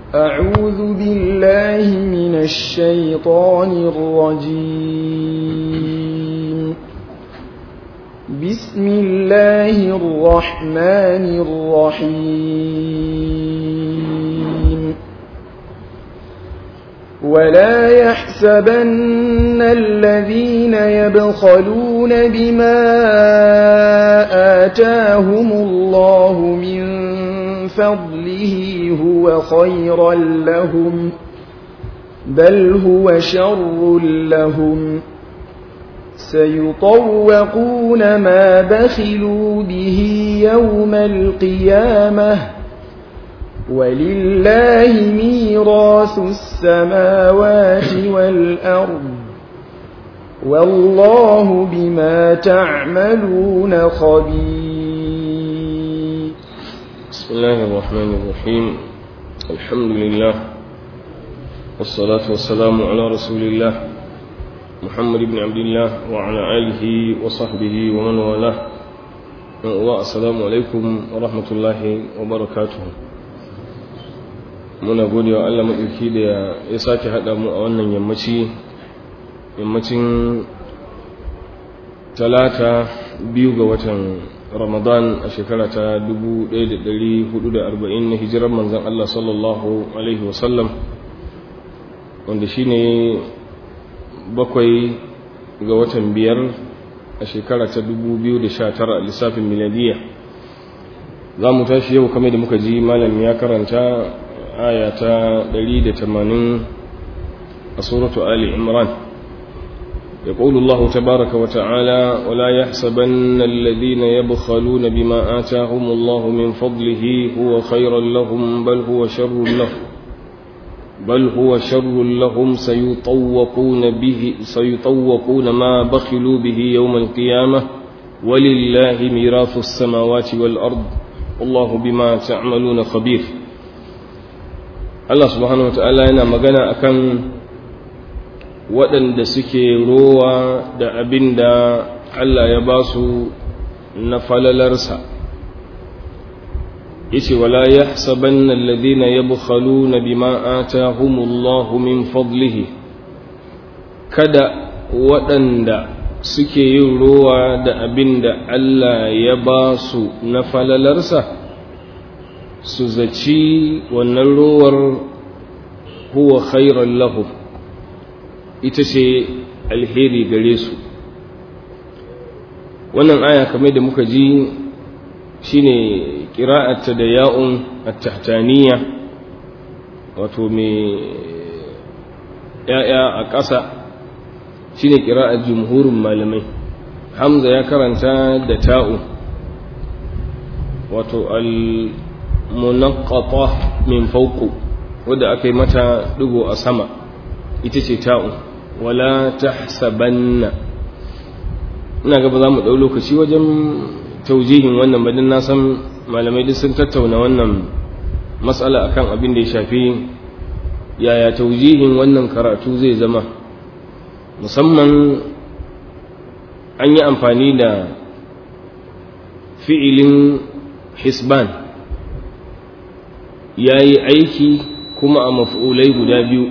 أعوذ بالله من الشيطان الرجيم بسم الله الرحمن الرحيم ولا يحسبن الذين يبخلون بما آتاهم الله من فضله هو خيرا لهم بل هو شر لهم سيطوقون ما بخلوا به يوم القيامة ولله ميراث السماوات والأرض والله بما تعملون خبير بسم الله الرحمن الرحيم الحمد لله والصلاة والسلام على رسول الله محمد بن عبد الله وعلى آله وصحبه ومن والاه والسلام عليكم ورحمة الله وبركاته muna gode wa Allah maɗauki da ya sake haɗa mu a wannan yammaci yammacin talata biyu ga watan ramadan a shekara ta 1440 na hijirar manzan Allah sallallahu Alaihi wasallam wanda shi ne bakwai ga watan biyar a shekara ta 2019 a lissafin miladiya za mu tashi yau kame da muka ji malam ya karanta aya ta 180 a suratu Ali Imran يقول الله تبارك وتعالى ولا يحسبن الذين يبخلون بما آتاهم الله من فضله هو خيرا لهم بل هو شر لهم بل هو شر لهم سيطوقون به سيطوقون ما بخلوا به يوم القيامة ولله ميراث السماوات والأرض والله بما تعملون خبير الله سبحانه وتعالى أنا مغنى أكن waɗanda suke rowa da abin da Allah ya ba su na falalarsa yace wala yahsabanna alladhina yabkhaluna bima atahumullahu min fadlihi kada waɗanda suke yin rowa da abin da Allah ya ba su na falalarsa su zaci wannan rowar huwa khairan lahum ita ce alheri gare su wannan aya kamar da muka ji shine kira'atta da ya'un at-tahtaniya wato mai ya'ya a ƙasa shine kira'ar jumhurin malamai hamza ya karanta da ta'u wato al-munaqqata min fawqu wadda aka yi mata digo a sama ita ce ta'u wala tahsabanna ina ga ba za mu ɗau lokaci wajen taujihin wannan badin na san malamai duk sun tattauna wannan matsala akan abin da ya shafi yaya taujihin wannan karatu zai zama musamman an yi amfani da fi'ilin hisban ya yi aiki kuma a maf'ulai guda biyu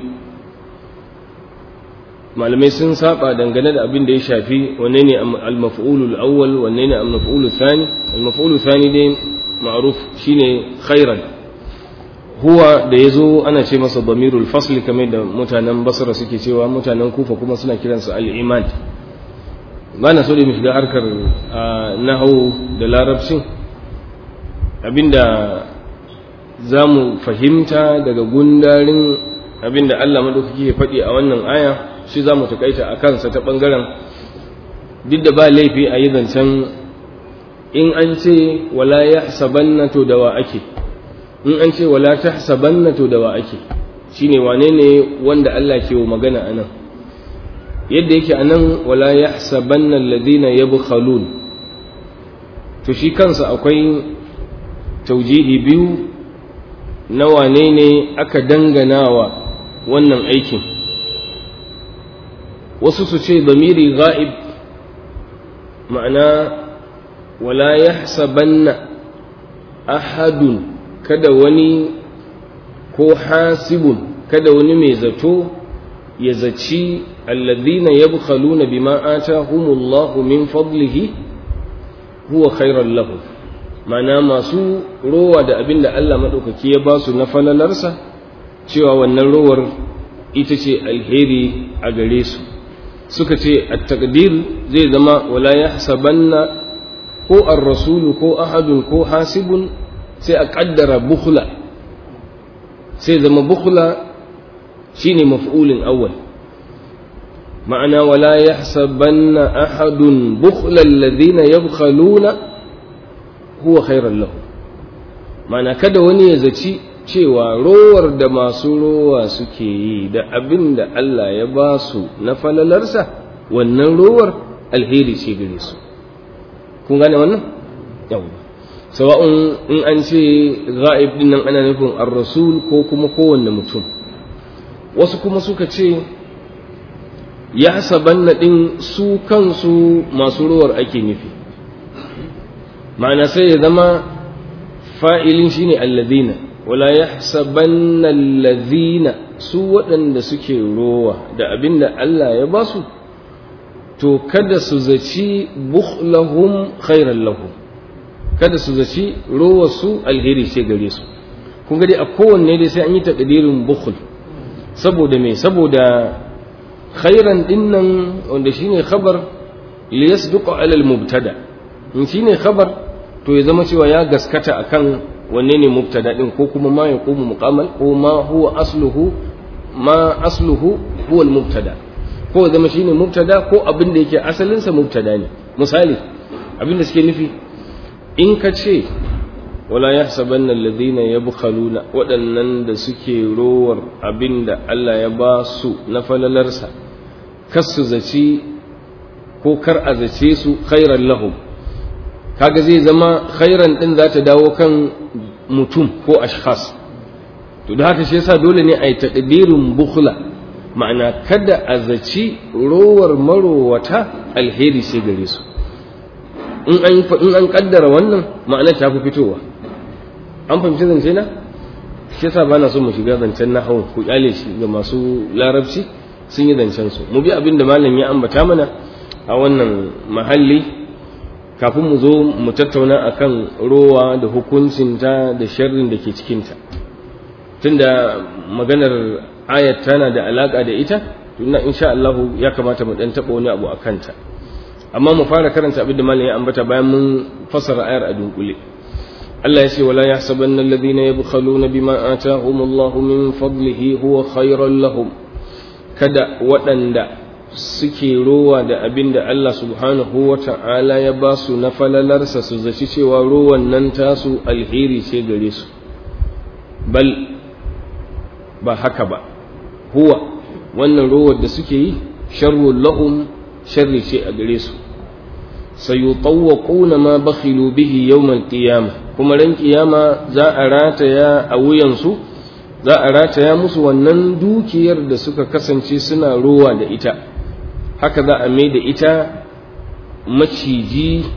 malamai sun saba dangane da abin da ya shafi wanne ne al-maf'ulul awwal wanne ne al-maf'ulul thani al-maf'ulul thani dai ma'ruf shine khairan huwa da yazo ana ce masa damirul fasl kamar da mutanen basra suke cewa mutanen kufa kuma suna kiransa al-imad ba na so da mu shiga harkar nahwu da larabcin abinda za mu fahimta daga gundarin abinda Allah madaukaki ya faɗi a wannan aya shi za mu takaita a kansa ta ɓangaren duk da ba laifi a yi zancen in an ce wala ya sabanna to da wa ake in an ce wala ta sabanna to da wa ake shi ne wane ne wanda Allah ke wa magana a nan yadda yake a nan wala ya sabanna ladina ya bukhalun to shi kansa akwai taujihi biyu na wane ne aka danganawa wannan aikin wasu su ce zamiri ga'ib ma'ana wala yahsabanna ahadun kada wani ko hasibun kada wani mai zato ya zaci alladhina yabkhaluna bima atahumullahu min fadlihi huwa khairan lahum mana masu rowa da abin da Allah maɗaukaki ya ba su na falalarsa cewa wannan rowar ita ce alheri a gare su suka ce a takdir zai zama wala ya sabanna ko an rasulu ko ahadun ko hasibun sai a ƙaddara bukhla sai zama bukhla shine maf'ulin awwal ma'ana wala ya sabanna ahadun bukhla alladhina yabkhaluna huwa khairan lahu mana kada wani ya zaci cewa rowar da masu rowa suke yi da abin da Allah ya ba su na falalarsa wannan rowar alheri ce gare su kun gane wannan yawwa sawa'un in an ce ghaib din nan ana nufin ar-rasul ko kuma kowanne mutum wasu kuma suka ce ya sabanna din su kansu masu rowar ake nufi ma'ana sai ya zama fa'ilin shine alladhina wala yahsabanna alladhina su waɗanda suke rowa da abinda Allah ya ba su to kada su zaci bukhlahum khairan lahum kada su zaci rowa su alheri ce gare su kun ga dai a kowanne dai sai an yi takdirin bukhl saboda me saboda khairan dinnan wanda shine khabar liyasduqa ala al-mubtada in shine khabar to ya zama cewa ya gaskata akan wanne ne mubtada din ko kuma ma yaqumu muqamal ko ma huwa asluhu ma asluhu huwa al-mubtada ko ya zama shine mubtada ko abin da yake asalin sa mubtada ne misali abin da suke nufi in ka ce wala yahsabanna alladhina yabkhaluna waɗannan da suke rowar abin da Allah ya ba su na falalarsa kas su zaci ko kar a zace su khairan lahum kaga zai zama khairan din za ta dawo kan mutum ko ashkhas to da haka shi yasa dole ne a yi taqdirin bukhla ma'ana kada a zaci rowar marowata alheri sai gare su in an in an kaddara wannan ma'ana ta fi fitowa an fahimci zance na shi yasa bana so mu shiga zancen nahwu ku kyale shi ga masu larabci sun yi zancen su mu bi abin da malam ya ambata mana a wannan mahalli kafin mu zo mu tattauna akan rowa da hukuncinta da sharrin da ke cikinta tunda maganar ayat tana da alaka da ita tunda insha Allah ya kamata mu dan taba wani abu akan ta amma mu fara karanta abin da malam ya ambata bayan mun fassara ayar a dunkule Allah ya ce wala yahsabanna alladhina yabkhaluna bima atahumullahu min fadlihi huwa khayran lahum kada waɗanda suke rowa da abin da Allah subhanahu wa ta'ala ya ba su na falalarsa su zaci cewa rowan nan tasu alheri ce gare su bal ba haka ba huwa wannan rowar da suke yi sharrun lahum sharri ce a gare su sayutawwaquna ma bakhilu bihi yawmal qiyamah kuma ran kiyama za a rataya a wuyansu za a rataya musu wannan dukiyar da suka kasance suna rowa da ita haka za a mai da ita maciji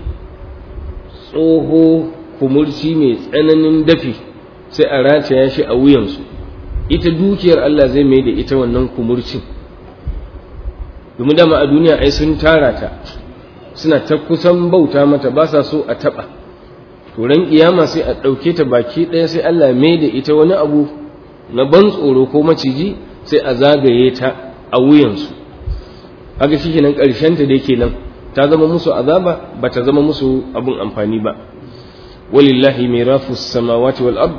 tsoho kumurci mai tsananin dafi sai a rataya shi a wuyansu ita dukiyar Allah zai mai da ita wannan kumurcin domin dama a duniya ai sun tara ta suna ta kusan bauta mata ba sa so a taɓa turan kiyama sai a ɗauke ta baki ɗaya sai Allah mai da ita wani abu na ban tsoro ko maciji sai a zagaye ta a wuyansu haka shi kenan ƙarshenta da yake nan ta zama musu azaba ba ta zama musu abin amfani ba walillahi mirafu samawati wal ard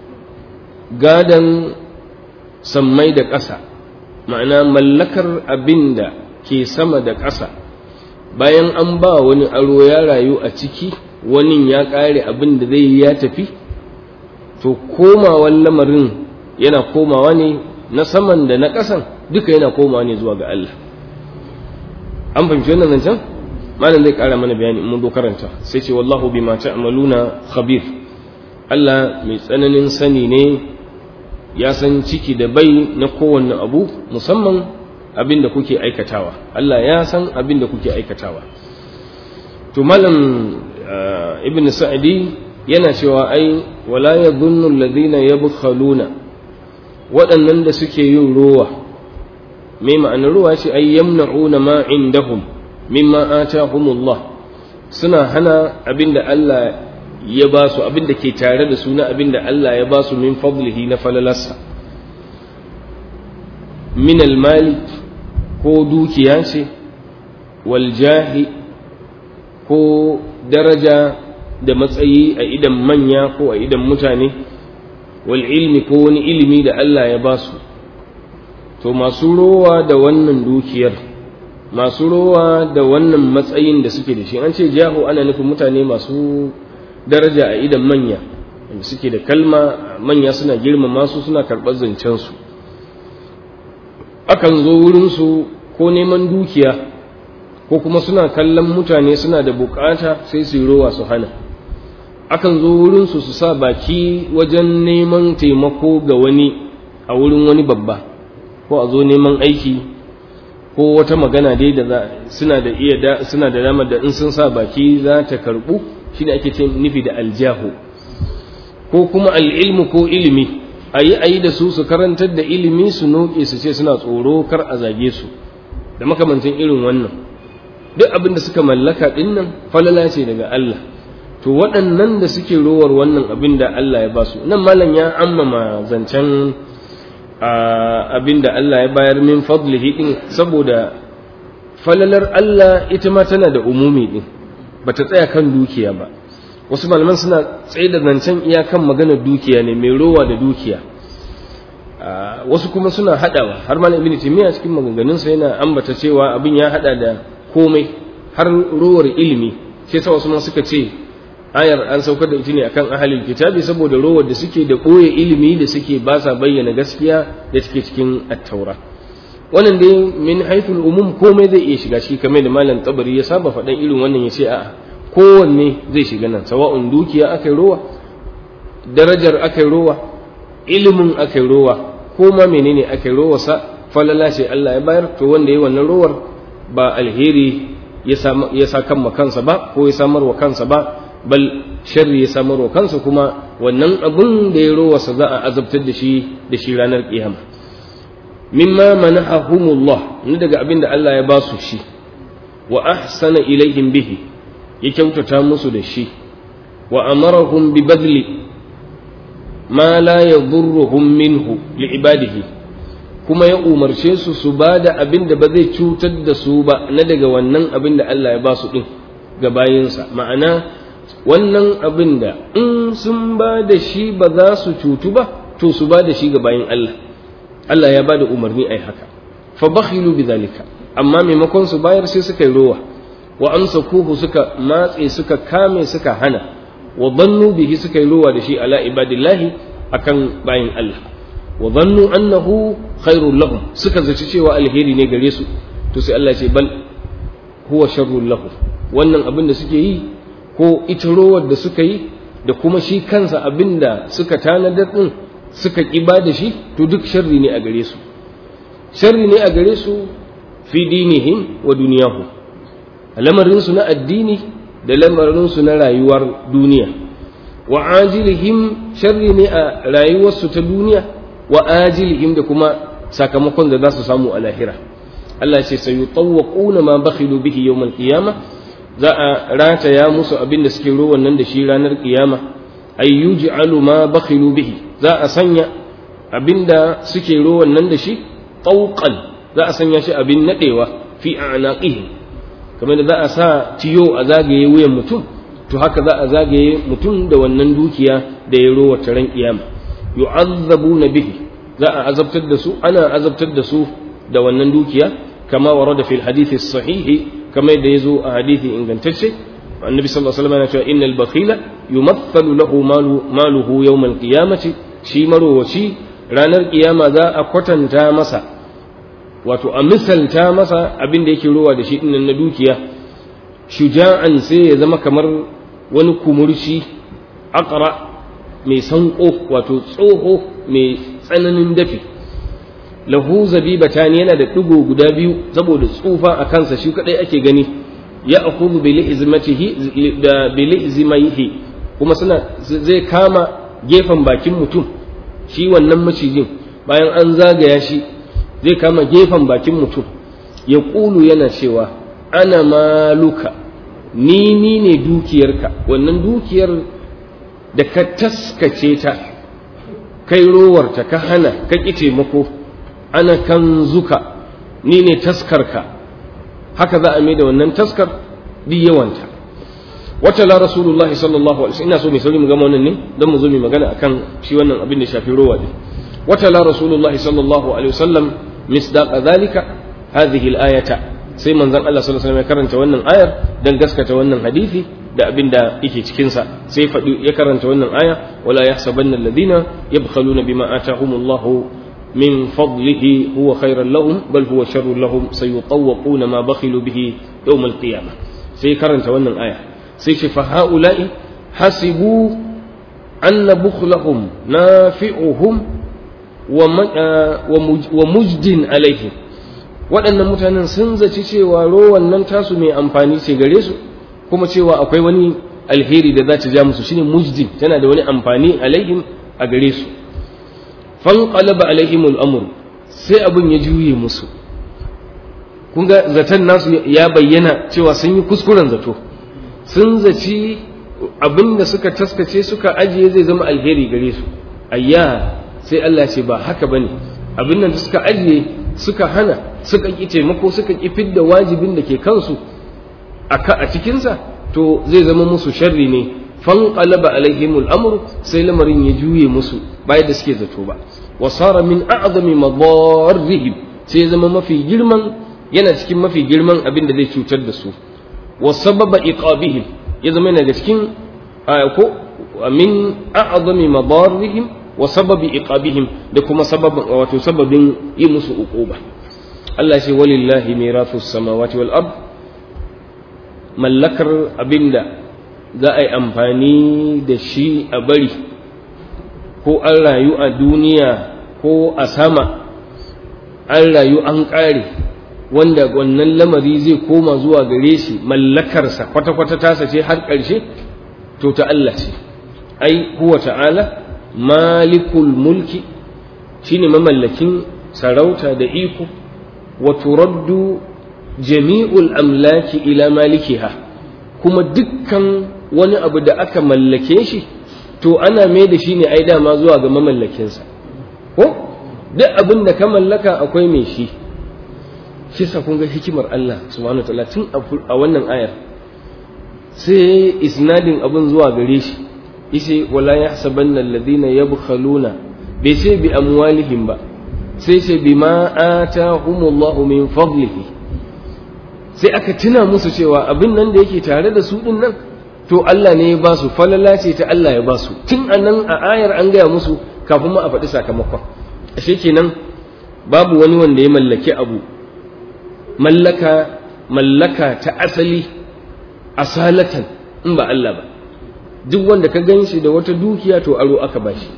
gadan sammai da ƙasa ma'ana mallakar abin da ke sama da ƙasa bayan an ba wani aro ya rayu a ciki wani ya ƙare abin da zai ya tafi to komawan lamarin yana komawa ne na saman da na ƙasan duka yana komawa ne zuwa ga Allah an fahimci wannan zancen malam zai ƙara mana bayani in mun zo karanta sai ce wallahu bima ta'maluna khabir Allah mai tsananin sani ne ya san ciki da bai na kowanne abu musamman abin da kuke aikatawa Allah ya san abin da kuke aikatawa to malam ibn sa'di yana cewa ai wala yadhunnu alladhina yabkhaluna waɗannan da suke yin rowa mai ma'anar ruwa ce ai yamna'una ma indahum mimma atahumullah suna hana abinda Allah ya ba su abinda ke tare da su na abinda Allah ya ba su min fadlihi na falalarsa min almali ko dukiya ce wal jahi ko daraja da matsayi a idan manya ko a idan mutane wal ilmi ko wani ilimi da Allah ya ba su to masu rowa da wannan dukiyar masu rowa da wannan matsayin da suke da shi an ce jahu ana nufin mutane masu daraja a idan manya wanda suke da kalma manya suna girmama su suna karɓar zancensu akan zo wurinsu ko neman dukiya ko kuma suna kallon mutane suna da bukata sai su yi rowa su hana akan zo wurinsu su sa baki wajen neman taimako ga wani a wurin wani babba ko a zo neman aiki ko wata magana dai da suna da iya da suna da dama da in sun sa baki za ta karbu shi da ake ce nufi da aljahu ko kuma al'ilmu ko ilimi a yi a yi da su su karantar da ilimi su noke su ce suna tsoro kar a zage su da makamantan irin wannan duk abin da suka mallaka dinnan falala ce daga Allah to waɗannan da suke rowar wannan abin da Allah ya ba su nan malam ya ammama zancen abin da Allah ya bayar min fadlihi din saboda falalar Allah ita ma tana da umumi din bata tsaya kan dukiya ba wasu malaman suna tsaye da zancen iyakan maganar dukiya ne mai rowa da dukiya wasu kuma suna haɗawa har malam ibn timiya cikin maganganunsa yana ambata cewa abin ya haɗa da komai har rowar ilimi sai sa wasu ma suka ce ayar an saukar da ita ne akan ahalin kitabi saboda rowar da suke da ɓoye ilimi da suke ba sa bayyana gaskiya da suke cikin attaura wannan dai min haithul umum komai zai iya shiga shi kamar da malam tabari ya saba faɗan irin wannan ya ce a'a kowanne zai shiga nan sawa'un dukiya aka yi rowa darajar aka yi rowa ilimin aka yi rowa ko ma menene aka yi rowa sa falala ce Allah ya bayar to wanda ya yi wannan rowar ba alheri ya sa kan kansa ba ko ya samar wa kansa ba bal sharri ya samar wa kansa kuma wannan abun da ya rowarsa za a azabtar da shi da shi ranar kiyama mimma manahahumullah ni daga abin da Allah ya ba su shi wa ahsana ilaihim bihi ya kyautata musu da shi wa amarahum bi badli ma la yadurruhum minhu li ibadihi kuma ya umarce su su ba da abin da ba zai cutar da su ba na daga wannan abin da Allah ya ba su din ga bayinsa ma'ana wannan abin da in sun ba da shi ba za su cutu ba to su ba da shi ga bayin Allah Allah ya ba da umarni ai haka fa bakhilu bidhalika amma maimakon su bayar sai suka yi rowa wa amsakuhu suka matse suka kame suka hana wa dhannu bihi suka yi rowa da shi ala ibadillahi akan bayin Allah wa dhannu annahu khairul lahum suka zaci cewa alheri ne gare su to sai Allah ya ce bal huwa sharrul lahum wannan abin da suke yi ko ita rowar da suka yi da kuma shi kansa abin da suka tanadar din suka ƙiba da shi to duk sharri ne a gare su sharri ne a gare su fi dinihim wa duniyahum lamarinsu na addini da lamarinsu na rayuwar duniya wa ajilihim sharri ne a rayuwarsu ta duniya wa ajilihim da kuma sakamakon da za su samu a lahira Allah ce sai yutawwaquna ma bakhilu bihi yawm al-qiyamah za a rataya musu abin da suke rowan nan da shi ranar kiyama ay yuj'alu ma bakhilu bihi za a sanya abinda suke rowan nan da shi tauqan za a sanya shi abin nadewa fi a'naqihim kamar da za a sa tiyo a zagaye wuyan mutum to haka za a zagaye mutum da wannan dukiya da ya rowa ran kiyama yu'azzabuna bihi za a azabtar da su ana azabtar da su da wannan dukiya kama warada fil hadithi sahihi kamar da yazo a hadithi ingantacce annabi sallallahu alaihi wasallam yana cewa innal bakhila yumathalu lahu malu maluhu yawm al-qiyamati shi marowaci ranar kiyama za a kwatanta masa wato a misalta masa abin da yake rowa da shi dinnan na dukiya shuja'an sai ya zama kamar wani kumurci aqra mai sanko wato tsoho mai tsananin dafi lahu zabibatani yana da digo guda biyu saboda tsufa a kansa shi kadai ake gani ya akhudhu bi lihzmatihi da bi lihzmaihi kuma suna zai kama gefen bakin mutum shi wannan macijin bayan an zagaya shi zai kama gefen bakin mutum ya ƙulu yana cewa ana maluka ni ni ne dukiyarka wannan dukiyar da ka taskace ta kai rowarta ka hana ka ƙi taimako ana kan zuka ni ne taskarka haka za a mai da wannan taskar bi yawanta wata la rasulullahi sallallahu alaihi ina so mai sauri mu gama wannan ne don mu zo mu magana akan shi wannan abin da shafi rowa din wata la rasulullahi sallallahu alaihi wasallam misdaqa dhalika hadhihi al-ayata sai manzon Allah sallallahu alaihi wasallam ya karanta wannan ayar dan gaskata wannan hadisi da abin da yake cikin sa sai faɗi ya karanta wannan aya wala yahsabanna alladhina yabkhaluna bima atahumullahu من فضله هو خيرا لهم بل هو شر لهم سيطوقون ما بخلوا به يوم القيامة سيكرن تولى الآية سيشف هؤلاء حسبوا أن بخلهم نافعهم ومجد عليهم waɗannan mutanen sun zaci cewa rowan nan tasu mai amfani ce gare su kuma cewa akwai wani alheri da za ta ja musu shine mujdin tana da wani amfani alaihim a gare su fanqalaba alaihim al'amru sai abin ya juye musu kun ga zaton nasu ya bayyana cewa sun yi kuskuren zato sun zaci abin da suka taskace suka ajiye zai zama alheri gare su ayya sai Allah ce ba haka bane abin nan da suka ajiye suka hana suka ki taimako suka ki fidda wajibin da ke kansu a cikinsa to zai zama musu sharri ne fanqalaba alaihim al'amru sai lamarin ya juye musu bayan da suke zato ba wa sara min a'zami madarrihim sai zama mafi girman yana cikin mafi girman abin da zai cutar da su wa sababa iqabihim ya zama yana da cikin ko min a'zami madarrihim wa sababi iqabihim da kuma sababin wato sababin yi musu uquba Allah ce walillahi mirathus samawati wal ard mallakar abinda za a yi amfani da shi a bari ko an rayu a duniya ko a sama an rayu an ƙare wanda wannan lamari zai koma zuwa gare shi mallakarsa kwata-kwata tasa ce har ƙarshe to ta Allah ce ai huwa ta'ala malikul mulki shine mamallakin sarauta da iko wa turaddu jami'ul amlaki ila malikiha kuma dukkan wani abu da aka mallake shi to ana mai da shi ne ai dama zuwa ga mamallakinsa ko duk abin da ka mallaka akwai mai shi shi sa kun ga hikimar Allah subhanahu wataala tun a wannan ayar sai isnadin abin zuwa gare shi yace wala yahsabanna alladhina yabkhaluna bai sai bi amwalihim ba sai sai bima atahumullahu min fadlihi sai aka tuna musu cewa abin nan da yake tare da su din nan to Allah ne ya ba su falala ce ta Allah ya ba su tun a nan a ayar an gaya musu kafin ma a faɗi sakamakon ashe kenan babu wani wanda ya mallaki abu mallaka mallaka ta asali asalatan in ba Allah ba duk wanda ka gan shi da wata dukiya to aro aka ba shi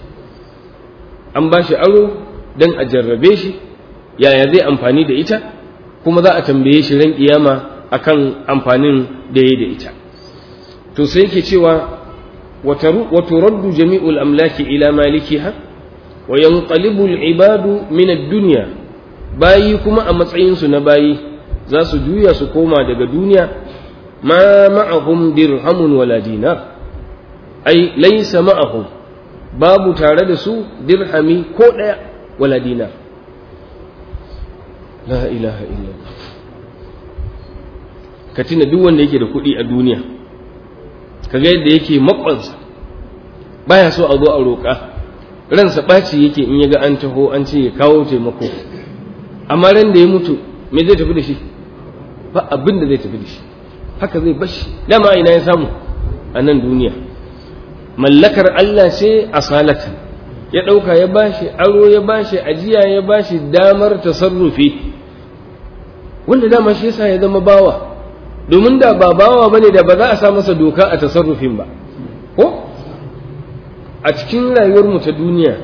an ba shi aro don a jarrabe shi yaya zai amfani da ita kuma za a tambaye shi ran kiyama akan amfanin da ya da ita to sai yake cewa wa turaddu jami'ul amlaki ila malikiha wa yanqalibu al-ibadu min ad-dunya bayi kuma a matsayin su na bayi za su juya su koma daga duniya ma ma'ahum dirhamun wala dinar ai laysa ma'ahum babu tare da su dirhami ko daya wala dinar la ilaha illallah ka tuna duk wanda yake da kuɗi a duniya kaga yadda yake makwansa baya so a zo a roƙa ransa ɓaci yake in ya ga an taho an ce ya kawo taimako amma ran da ya mutu me zai tafi da shi ba abin da zai tafi da shi haka zai bashi dama ina ya samu a nan duniya mallakar Allah ce asalatan ya ɗauka ya bashi aro ya bashi ajiya ya bashi damar tasarrufi wanda dama shi yasa ya zama bawa domin da ba bawa bane da ba za a sa masa doka a tasarrufin ba ko a cikin rayuwar mu ta duniya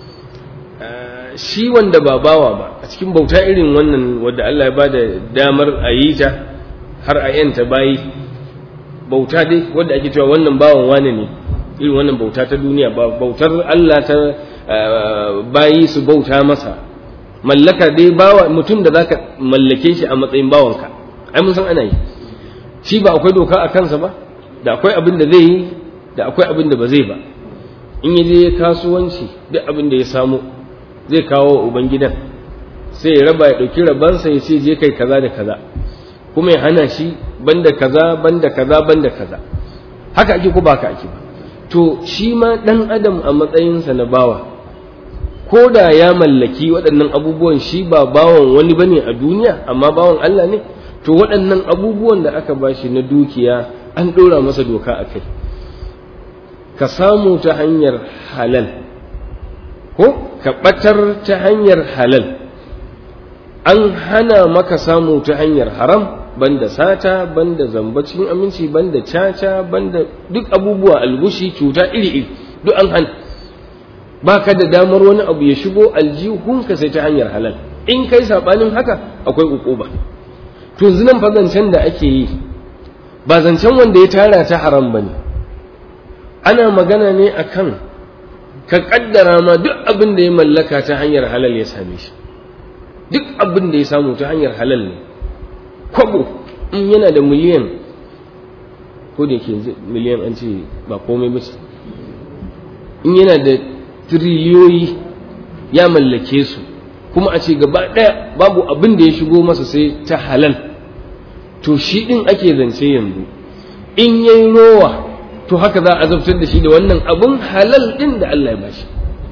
shi wanda ba bawa ba a cikin bauta irin wannan wadda Allah ya ba da damar a yi ta har a yanta bayi bauta dai wadda ake cewa wannan bawan wane ne irin wannan bauta ta duniya ba bautar Allah ta bayi su bauta masa mallaka dai bawa mutum da zaka mallake shi a matsayin bawanka ai mun san ana yi shi ba akwai doka a kansa ba da akwai abin da zai yi da akwai abin da ba zai ba in ya je kasuwanci duk abin da ya samu zai kawo wa ubangidan sai ya raba ya ɗauki rabansa ya ce je kai kaza da kaza kuma ya hana shi banda kaza banda kaza banda kaza haka ake ko ba haka ake ba to shi ma ɗan adam a matsayinsa na bawa ko da ya mallaki waɗannan abubuwan shi ba bawan wani bane a duniya amma bawan Allah ne to waɗannan abubuwan da aka bashi na dukiya an ɗora masa doka a kai ka samu ta hanyar halal ko ka ɓatar ta hanyar halal an hana maka samu ta hanyar haram banda sata banda zamba cikin aminci banda caca banda duk abubuwa algushi cuta iri-iri duk an hana ba ka da damar wani abu ya shigo aljihunka sai ta hanyar halal in kai saɓanin haka akwai ukuba to zinan fa zancen da ake yi ba zancen wanda ya tara ta haram ba ne ana magana ne akan ka kaddara ma duk abin da ya mallaka ta hanyar halal ya same shi duk abin da ya samu ta hanyar halal ne kwabo in yana da miliyan ko da ke miliyan an ce ba komai ba in yana da tiriliyoyi ya mallake su kuma a ce gaba ɗaya babu abin da ya shigo masa sai ta halal to shi ɗin ake zance yanzu in yayi rowa to haka za a azabtar da shi da wannan abun halal ɗin da Allah ya bashi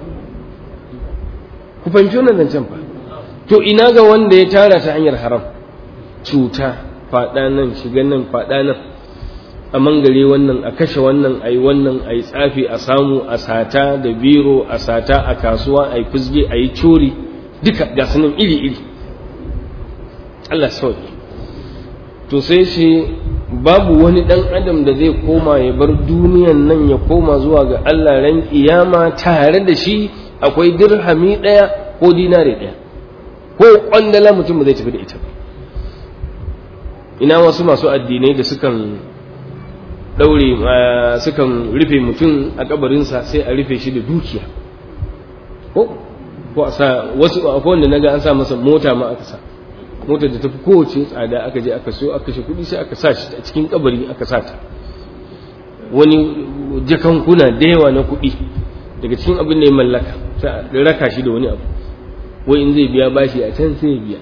ku fahimci wannan zancen fa to ina ga wanda ya tara ta hanyar haram cuta faɗa nan shiga nan faɗa nan a mangare wannan a kashe wannan a yi wannan a yi tsafi a samu a sata da biro a sata a kasuwa a yi fizge a yi cori duka ga sunan iri-iri Allah sauki to sai shi babu wani ɗan adam da zai koma ya bar duniyan nan ya koma zuwa ga Allah ran kiyama tare da shi akwai dirhami ɗaya ko dinare ɗaya ko kwandala mutum ba zai tafi da ita ba ina wasu masu addinai da sukan ɗaure sukan rufe mutum a kabarinsa sai a rufe shi da dukiya ko ko a sa wasu akwai wanda naga an sa masa mota ma aka sa motar da tafi kowace tsada aka je aka so aka kashe kuɗi sai aka sa shi a cikin kabari aka sa ta wani jakankuna da yawa na kuɗi daga cikin abin da ya mallaka sai a raka shi da wani abu wai in zai biya bashi a can sai ya biya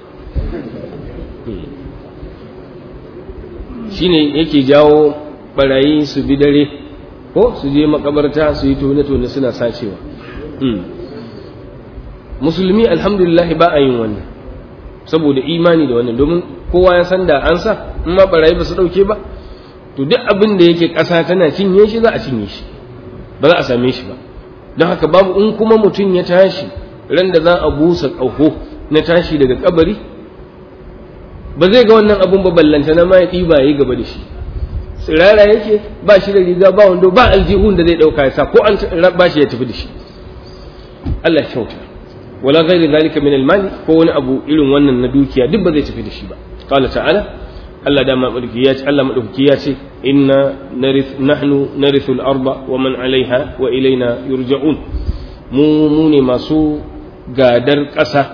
shine yake jawo barayi su bi dare ko su je makabarta su yi tone-tone suna sacewa musulmi alhamdulillah ba a yin wannan saboda imani da wannan domin kowa ya san da an sa in ma barayi ba su dauke ba to duk abin da yake ƙasa tana cinye shi za a cinye shi ba za a same shi ba don haka babu in kuma mutum ya tashi ran da za a busa ƙaho na tashi daga kabari ba zai ga wannan abun ba ballanta na ma ya ɗiba ya yi gaba da shi tsirara yake ba shi da riga ba wando ba aljihun da zai ɗauka ya sa ko an ba shi ya tafi da shi Allah kyauta wala ghairi zalika min almali ko wani abu irin wannan na dukiya duk ba zai tafi da shi ba qala ta'ala Allah da madauki ya ce Allah madauki ya ce inna narith nahnu narithu al-arda wa man 'alayha wa ilayna yurja'un mu mu ne masu gadar ƙasa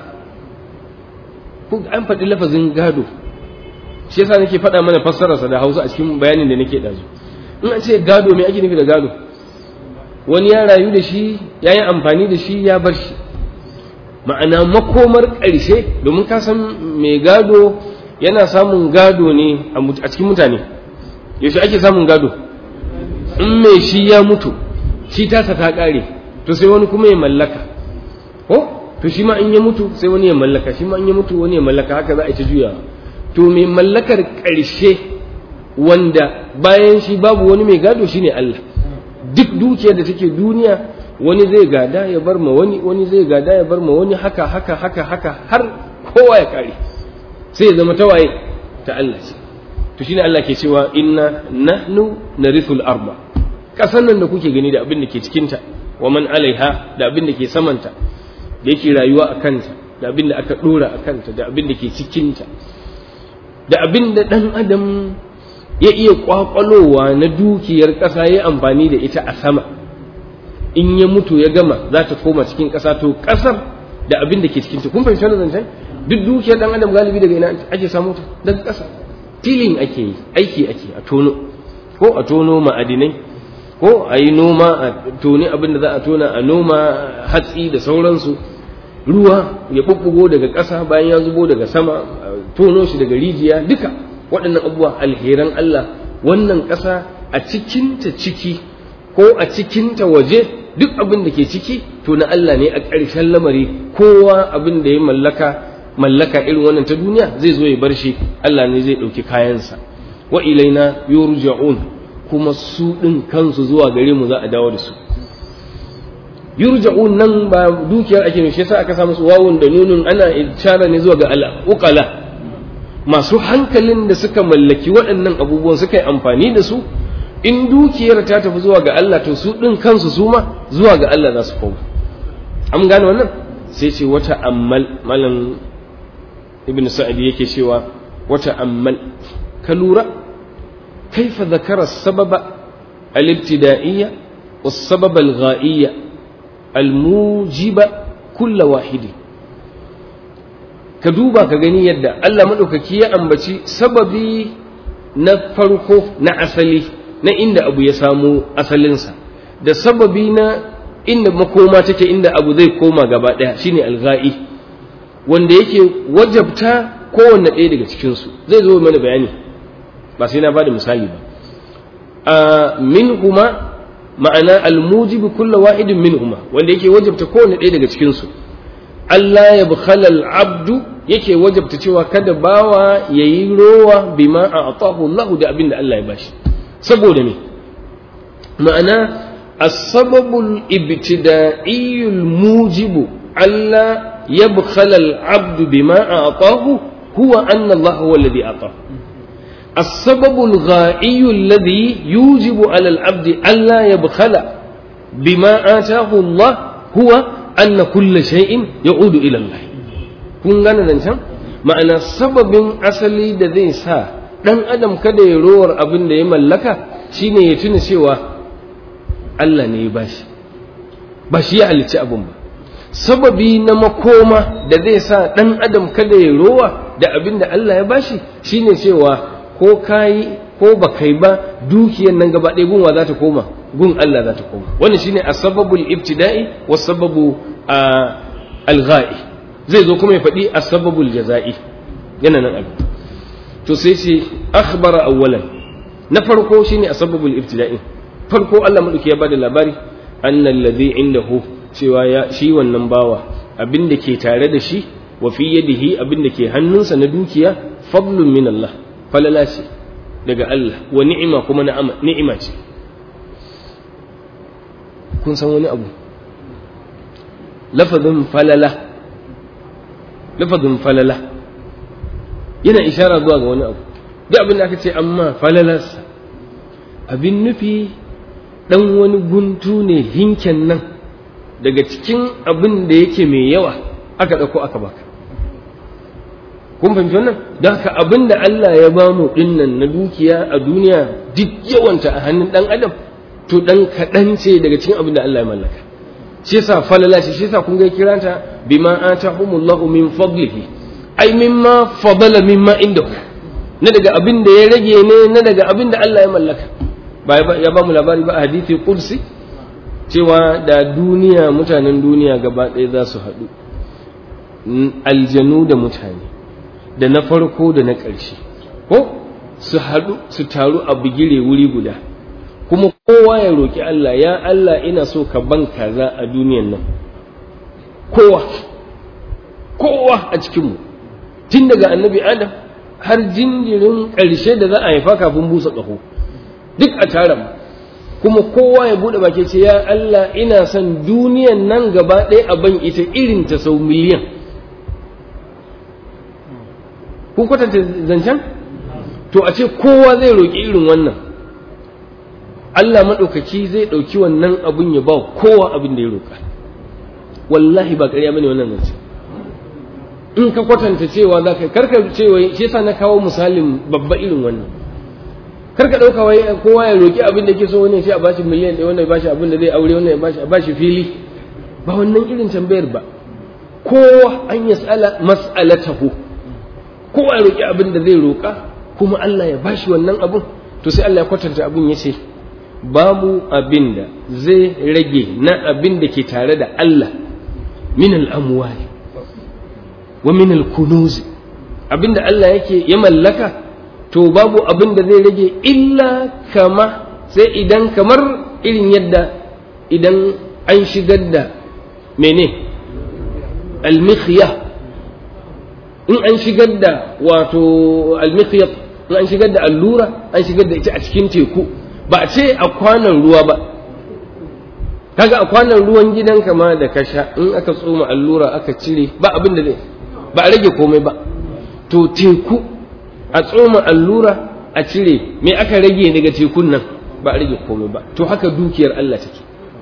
an faɗi lafazin gado shi yasa nake faɗa mana fassararsa da hausa a cikin bayanin da nake ɗazu in an ce gado me ake nufi da gado wani ya rayu da shi ya yi amfani da shi ya bar shi ma'ana makomar ƙarshe domin ka san mai gado yana samun gado ne a cikin mutane yaushe ake samun gado in mai shi ya mutu shi tasa ta ƙare to sai wani kuma ya mallaka ko to shi ma in ya mutu sai wani ya mallaka shi ma in ya mutu wani ya mallaka haka za a ta juya to mai mallakar ƙarshe wanda bayan shi babu wani mai gado shine Allah duk dukiyar da take duniya wani zai gada ya bar ma wani wani zai gada ya bar ma wani haka haka haka haka har kowa ya kare sai ya zama tawaye ta Allah ce to shine Allah ke cewa inna nahnu narithul arba kasan nan da kuke gani da abin da ke cikinta wa man alaiha da abin da ke samanta da yake rayuwa a kanta da abin da aka dora a kanta da abin da ke cikinta da abin da ɗan adam ya iya kwakwalowa na dukiyar ƙasa ya amfani da ita a sama in ya mutu ya gama za ta koma cikin ƙasa to ƙasar da abin da ke cikin ta kun fahimci wannan zancen duk dukiyar dan adam galibi daga ina ake samu ta daga ƙasa tilin ake yi aiki ake a tono ko a tono ma'adinai ko a yi noma a toni abin da za a tona a noma hatsi da sauransu ruwa ya bubbugo daga ƙasa bayan ya zubo daga sama a tono shi daga rijiya duka waɗannan abubuwa alheran Allah wannan ƙasa a cikinta ciki ko a cikinta waje duk abin da ke ciki to na Allah ne a ƙarshen lamari kowa abin da ya mallaka mallaka irin wannan ta duniya zai zo ya bar shi Allah ne zai ɗauki kayansa wa ilaina yurja'un kuma su ɗin kansu zuwa gare mu za a dawo da su yurja'un nan ba dukiyar ake ne shi yasa aka samu su wawun da nunun ana ishara ne zuwa ga al-uqala masu hankalin da suka mallaki waɗannan abubuwan suka yi amfani da su in dukiyar ta tafi zuwa ga Allah to su ɗin kansu su ma zuwa ga Allah za su koma an gane wannan sai ce wata ammal malam ibn sa'id yake cewa wata ammal ka lura kaifa zakara sababa al-ibtida'iyya was-sabab al-gha'iyya al-mujiba kulla wahidi ka duba ka gani yadda Allah maɗaukaki ya ambaci sababi na farko na asali na inda abu ya samu asalinsa da sababi na inda makoma take inda abu zai koma gaba ɗaya shine alga'i wanda yake wajabta kowanne ɗaya daga cikinsu zai zo mana bayani ba sai na bada misali ba a min huma ma'ana almujibu kulla wahidin min huma wanda yake wajabta kowanne ɗaya daga cikinsu Allah ya bukhalal abdu yake wajabta cewa kada bawa ya yi rowa bima a atahu Allah da abin da Allah ya bashi saboda me ma'ana asbabul ibtida'iyul mujibu Allah ya bukhalal abdu bima a atahu huwa anna Allah huwa alladhi atahu السبب الغائي الذي يوجب على العبد ألا يبخل بما آتاه الله هو anna kulla shay'in ya'udu ila Allah kun gane zancen ma'ana sababin asali da zai sa dan adam kada ya rowar abin da ya mallaka shine ya tuna cewa Allah ne ya bashi ba shi ya halicci abin ba sababi na makoma da zai sa dan adam kada ya rowa da abin da Allah ya bashi shine cewa ko kai ko ba kai ba dukiyar nan gaba ɗaya gunwa za ta koma gun Allah za ta koma wannan shine asbabul ibtida'i was sababu al-gha'i zai zo kuma ya faɗi asbabul jaza'i yana nan abu to sai ce akhbara awwalan na farko shine asbabul ibtida'i farko Allah madauki ya bada labari annal ladhi indahu cewa ya shi wannan bawa abin da ke tare da shi wa fi yadihi abin da ke hannunsa na dukiya fadlun min Allah falala ce daga Allah wa ni'ima kuma ni'ima ce kun san wani abu lafazin falala lafazin falala yana ishara zuwa ga wani abu duk abin da aka ce amma falalarsa abin nufi dan wani guntu ne hinken nan daga cikin abin da yake mai yawa aka ɗauko aka baka kun fahimci wannan don haka abin da Allah ya ba mu dinnan na dukiya a duniya duk yawanta a hannun ɗan adam to ɗan kaɗan ce daga cikin abin da Allah ya mallaka shi yasa falala ce shi yasa kun ga kiranta bima atahumullahu min fadlihi ai mimma fadala mimma indahu na daga abin da ya rage ne na daga abin da Allah ya mallaka ba ya ba mu labari ba a hadisi qudsi cewa da duniya mutanen duniya gaba ɗaya za su haɗu aljanu da mutane da na farko da na ƙarshe ko su haɗu su taru a bigire wuri guda kuma kowa ya roƙi Allah ya Allah ina so ka ban kaza a duniyan nan kowa kowa a cikinmu tun daga annabi adam har jinjirin ƙarshe da za a haifa kafin busa ƙaho duk a tara mu kuma kowa ya buɗe baki ce ya Allah ina son duniyan nan gaba ɗaya a ban ita irin ta sau miliyan kun kwatanta zancen to a ce kowa zai roƙi irin wannan Allah maɗaukaki zai ɗauki wannan abin ya ba kowa abin da ya roƙa wallahi ba ƙarya bane wannan zance in ka kwatanta cewa za ka karka cewa shi yasa na kawo misalin babba irin wannan kar ka ɗauka wai kowa ya roki abin da ke so wani sai a bashi miliyan ɗaya wannan ya bashi abin da zai aure wannan ya bashi a bashi fili ba wannan irin tambayar ba kowa an yas'ala mas'alatahu kowa ya roki abin da zai roka kuma Allah ya bashi wannan abin to sai Allah ya kwatanta abin ya ce babu abin da zai rage na abin da ke tare da Allah min al'amwali wa min al-kunuz abin da Allah yake ya mallaka to babu abin da zai rage illa kama sai idan kamar irin yadda idan an shigar da mene almikhiya in an shigar da wato almikhiyat in an shigar da allura an shigar da ita a cikin teku ba a ce a kwanan ruwa ba kaga a kwanan ruwan gidanka ma da ka sha in aka tsoma allura aka cire ba abin da zai ba a rage komai ba to teku a tsoma allura a cire me aka rage daga tekun nan ba a rage komai ba to haka dukiyar Allah take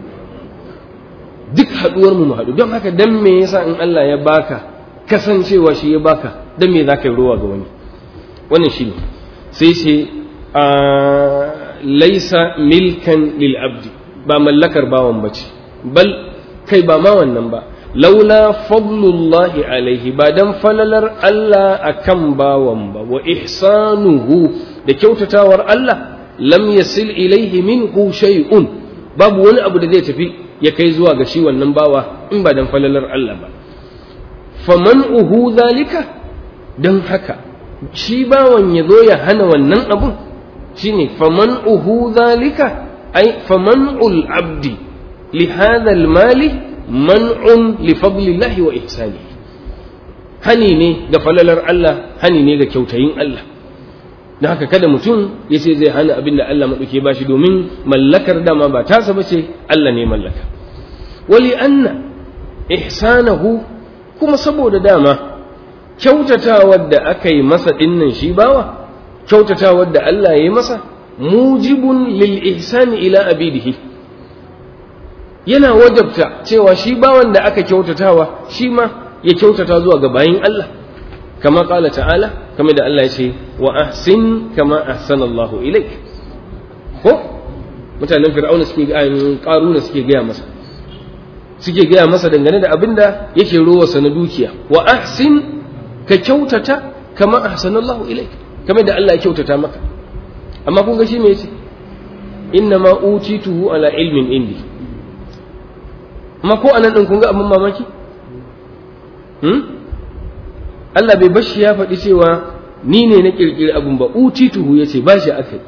duk haduwar mu haɗu don haka dan me yasa in Allah ya baka kasancewa shi ya baka dan me zaka yi rowa ga wani wannan shine sai ce a laisa milkan lil abdi ba mallakar bawan bace bal kai ba ma wannan ba laula fadlullahi alaihi ba dan falalar Allah akan bawan ba wa ihsanuhu da kyautatawar Allah lam yasil ilaihi minhu shay'un babu wani abu da zai tafi ya kai zuwa ga shi wannan bawa in ba dan falalar Allah ba faman'uhu zalika dan haka shi bawan ya zo ya hana wannan abun shine faman'uhu zalika ay faman'ul abdi li hadha al-mali man'un li fadlillahi wa ihsanihi hani ne ga falalar Allah hani ne ga kyautayin Allah da haka kada mutum ya ce zai hana abin da Allah maɗauke ba shi domin mallakar dama ba tasa ba ce Allah ne mallaka wali anna ihsanahu kuma saboda dama kyautatawar da aka yi masa dinnan shi bawa kyautatawar da Allah ya yi masa mujibun lil ihsani ila abidihi yana wajabta cewa shi bawan da aka kyautatawa shi ma ya kyautata zuwa ga bayin Allah kama qala ta'ala kama da Allah ya ce wa ahsin kama ahsana Allah ilaik ko mutanen fir'auna suke qaruna suke gaya masa suke gaya masa dangane da abinda yake rowarsa na dukiya wa ahsin ka kyautata kama ahsana Allah ilaik kama da Allah ya kyautata maka amma kun ga shi me yace inna ma utituhu ala ilmin indi amma ko anan din kun ga abin mamaki hmm? Allah bai bashi ya faɗi cewa ni ne na ƙirƙiri abin ba utituhu ya ce ba shi aka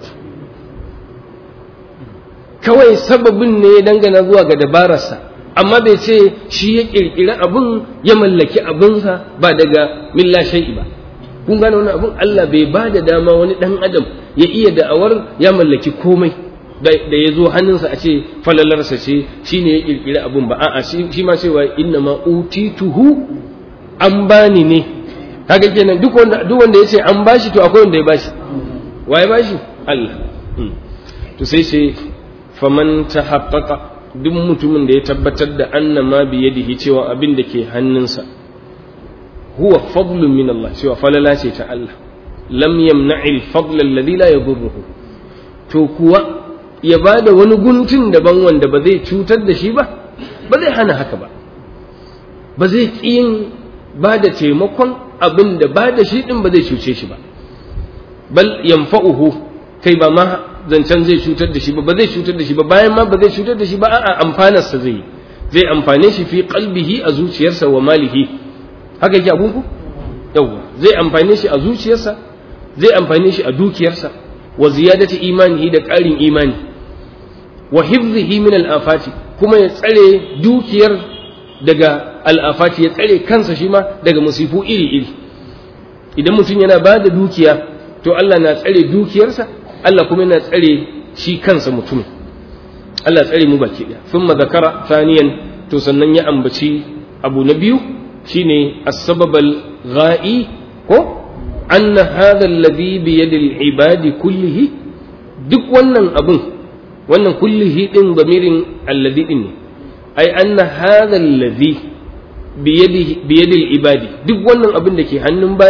kawai sababin ne ya dangana zuwa ga dabararsa amma bai ce shi ya ƙirƙiri abin ya mallaki abinsa ba daga milla shai'i ba kun gane wani abin Allah bai ba da dama wani ɗan adam ya iya da'awar ya mallaki komai da ya zo hannunsa a ce falalarsa ce shi ne ya ƙirƙiri abin ba a'a shi ma cewa inna ma utituhu an bani ne kaga kenan duk wanda duk wanda yace an bashi to akwai wanda ya bashi waye bashi Allah to sai ce faman tahaqqaqa duk mutumin da ya tabbatar da anna ma bi yadihi cewa abin da ke hannunsa huwa fadlun min Allah cewa falala ce ta Allah lam yamna'i al-fadl alladhi la yadurruhu to kuwa ya bada wani guntun daban wanda ba zai cutar da shi ba ba zai hana haka ba ba zai yin ba da taimakon abin da ba da shi ɗin ba zai cuce shi ba bal yanfa'uhu kai ba ma zancen zai cutar da shi ba ba zai cutar da shi ba bayan ma ba zai cutar da shi ba a'a amfanarsa zai yi zai amfane shi fi qalbihi a zuciyarsa wa malihi haka yake abun ku yawa zai amfane shi a zuciyarsa zai amfane shi a dukiyarsa wa ziyadati imanihi da ƙarin imani wa hifzihi min al-afati kuma ya tsare dukiyar daga al'afati ya tsare kansa shi ma daga musifu iri-iri idan mutum yana ba da dukiya to Allah na tsare dukiyarsa Allah kuma yana tsare shi kansa mutum Allah tsare mu baki ɗaya sun zakara saniyan to sannan ya ambaci abu na biyu shine as-sababal gha'i ko anna hadha alladhi bi yadil ibadi kullihi duk wannan abun wannan kullihi din bamirin alladhi din ne ai anna hadha alladhi biyadi ibadi duk wannan abin da ke hannun bayi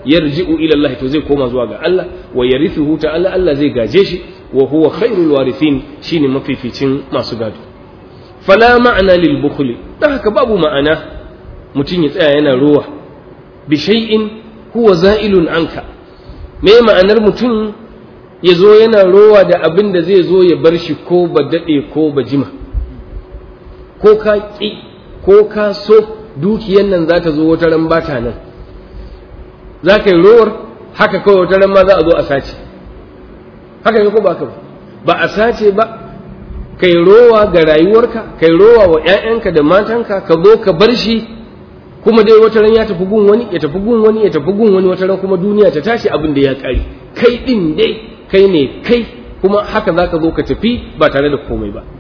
yarji'u ila Allah to zai koma zuwa ga Allah wa yarithuhu ta'ala Allah zai gaje shi wa huwa khairul warithin shine mafificin masu gado fala ma'ana lil bukhli dan haka babu ma'ana mutum ya tsaya yana rowa bi shay'in huwa za'ilun anka me ma'anar mutum ya zo yana rowa da abin da zai zo ya bar shi ko ba daɗe ko ba jima ko ka ƙi ko ka so dukiyan nan za ta zo wata ran bata nan za ka yi rowar haka kawai wata ran ma za a zo a sace haka ne ko ba ka ba ba a sace ba kai rowa ga rayuwarka kai rowa wa 'ya'yanka da matanka ka zo ka bar shi kuma dai wata ran ya tafi gun wani ya tafi gun wani ya tafi gun wani wata ran kuma duniya ta tashi abin da ya kare kai din dai kai ne kai kuma haka zaka zo ka tafi ba tare da komai ba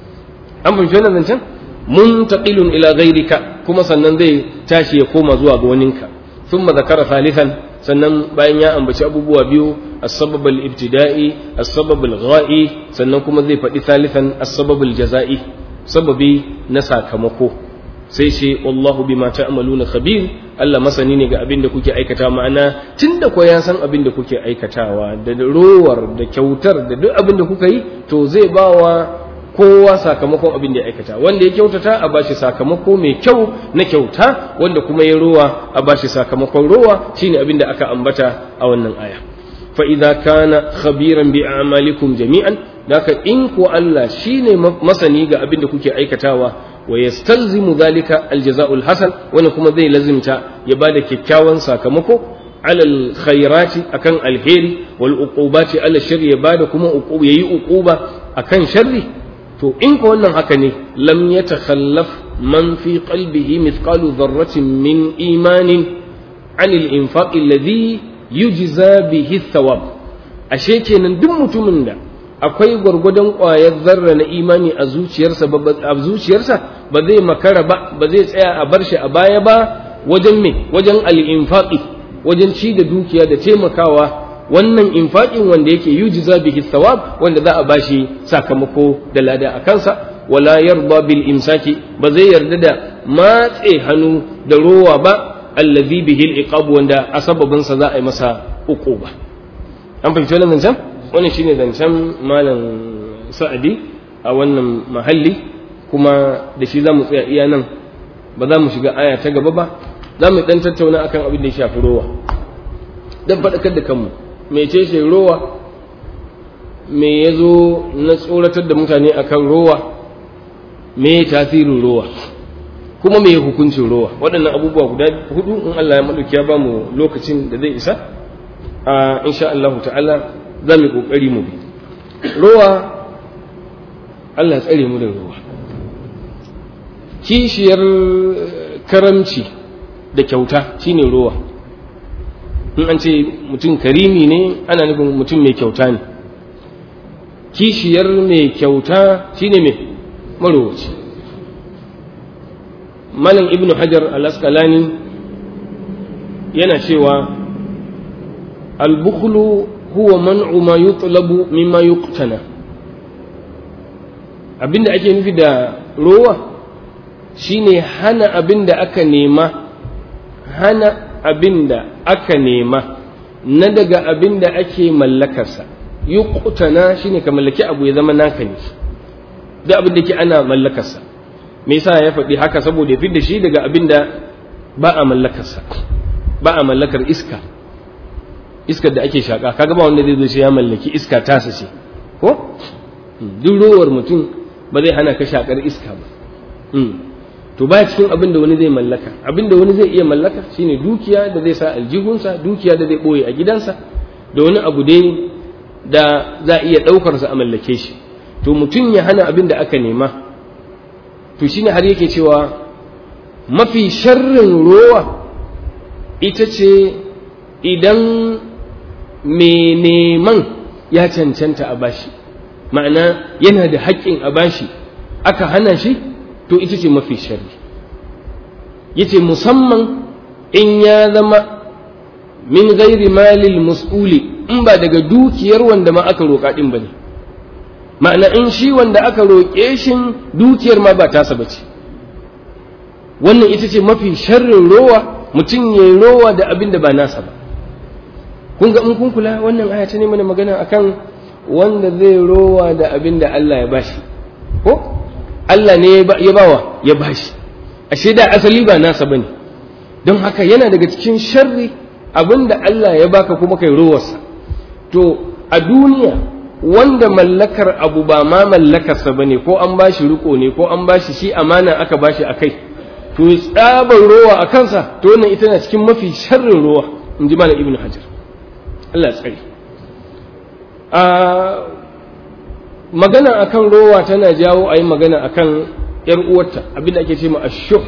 an fahimci wannan zancen muntaqilun ila ghairika kuma sannan zai tashi ya koma zuwa ga waninka thumma zakara thalithan sannan bayan ya ambaci abubuwa biyu as-sabab al-ibtida'i as-sabab al-gha'i sannan kuma zai faɗi thalithan as-sabab al-jaza'i sababi na sakamako sai ce wallahu bima ta'maluna khabir Allah masani ne ga abin da kuke aikata ma'ana tunda ko ya san abin da kuke aikatawa da rowar da kyautar da duk abin da kuka yi to zai bawa kowa sakamakon abin da ya aikata wanda ya kyautata a bashi sakamako mai kyau na kyauta wanda kuma ya rowa a bashi sakamakon rowa shine abin da aka ambata a wannan aya fa idza kana khabiran bi a'malikum jami'an daka in ko Allah shine masani ga abin da kuke aikatawa wa yastalzimu dhalika aljaza'ul hasan wani kuma zai lazimta ya bada kyakkyawan sakamako alal khairati akan alheri wal uqubati ala sharri ya bada kuma uquba yayi uquba akan sharri to in ko wannan haka ne lam yatakhallaf man fi qalbihi mithqalu dharratin min imanin anil infaq alladhi yujza bihi thawab ashe kenan duk mutumin da akwai gwargwadon ƙwayar zarra na imani a zuciyarsa a zuciyarsa ba zai makara ba ba zai tsaya a bar shi a baya ba wajen me wajen al-infaqi wajen ci da dukiya da taimakawa wannan infaqin wanda yake yujza bihi thawab wanda za a bashi sakamako da lada a kansa wala yarda bil imsaki ba zai yarda da matse hannu da rowa ba allazi bihi al-iqab wanda a sababin sa za a yi masa uquba an fahimci wannan zancen wannan shine zancen malam sa'adi a wannan mahalli kuma da shi za mu tsaya iya nan ba za mu shiga aya ta gaba ba za mu dan tattauna akan abin da ya shafi rowa dan faɗakar da kanmu me ce ce rowa me ya zo na tsoratar da mutane akan rowa me tasirin rowa kuma me hukuncin rowa waɗannan abubuwa guda hudu in Allah ya maɗauki ya ba mu lokacin da zai isa a insha Allah ta'ala za mu yi ƙoƙari mu bi rowa Allah tsare mu da rowa kishiyar karamci da kyauta shine rowa in an ce mutum karimi ne ana nufin mutum mai kyauta ne kishiyar mai kyauta shine mai marowaci malam ibnu hajar al-asqalani yana cewa al-bukhlu huwa man'u ma yutlabu mimma yuqtana abinda ake nufi da rowa shine hana abinda aka nema hana abinda aka nema na daga abinda ake mallakarsa yuqtana shine ka mallaki abu ya zama naka ne da abin da ke ana mallakarsa me yasa ya faɗi haka saboda ya da shi daga abinda ba a mallakarsa ba a mallakar iska iskar da ake shaka kaga ba wanda zai zo shi ya mallaki iska tasa ce ko duk rowar mutum ba zai hana ka shakar iska ba to ba cikin abin da wani zai mallaka abin da wani zai iya mallaka shine dukiya da zai sa aljihunsa dukiya da zai boye a gidansa da wani abu dai da za a iya ɗaukarsa a mallake shi to mutum ya hana abin da aka nema to shine har yake cewa mafi sharrin rowa ita ce idan mai neman ya cancanta a bashi ma'ana yana da haƙƙin a bashi aka hana shi to ita ce mafi sharri yace musamman in ya zama min gairi malil mas'uli in ba daga dukiyar wanda ma aka roƙa ɗin ba ne ma'ana in shi wanda aka roƙe shi dukiyar ma ba tasa ba ce wannan ita ce mafi sharrin rowa mutum ya yi rowa da abin da ba nasa ba kun ga in kun kula wannan aya ta ne mana magana akan wanda zai rowa da abin da Allah ya bashi ko Allah ne ya bawa ya bashi ashe da asali ba nasa bane don haka yana daga cikin sharri abin da Allah ya baka kuma kai rowarsa to a duniya wanda mallakar abu ba ma mallakarsa bane ko an bashi riko ne ko an bashi shi amana aka bashi akai to tsabar rowa a kansa to wannan ita na cikin mafi sharrin rowa in ji malam ibnu hajar Allah tsari a magana akan rowa tana jawo a yi magana akan yar uwarta abinda ake ce ma ashuh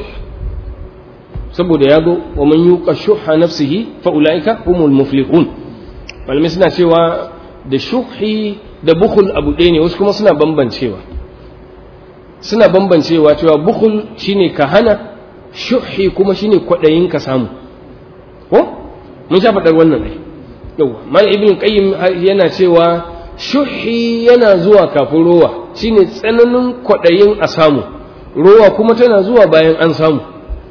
saboda ya go wa man yuqa shuha nafsihi fa ulaika humul muflihun malamai suna cewa da shuhi da bukhul abu ɗaya ne wasu kuma suna bambancewa suna bambancewa cewa bukhul shine ka hana shuhi kuma shine kwaɗayin ka samu ko mun sha faɗar wannan ai yawa mal ibn qayyim yana cewa shuhi yana zuwa kafin rowa shine tsananin kwaɗayin a samu rowa kuma tana zuwa bayan an samu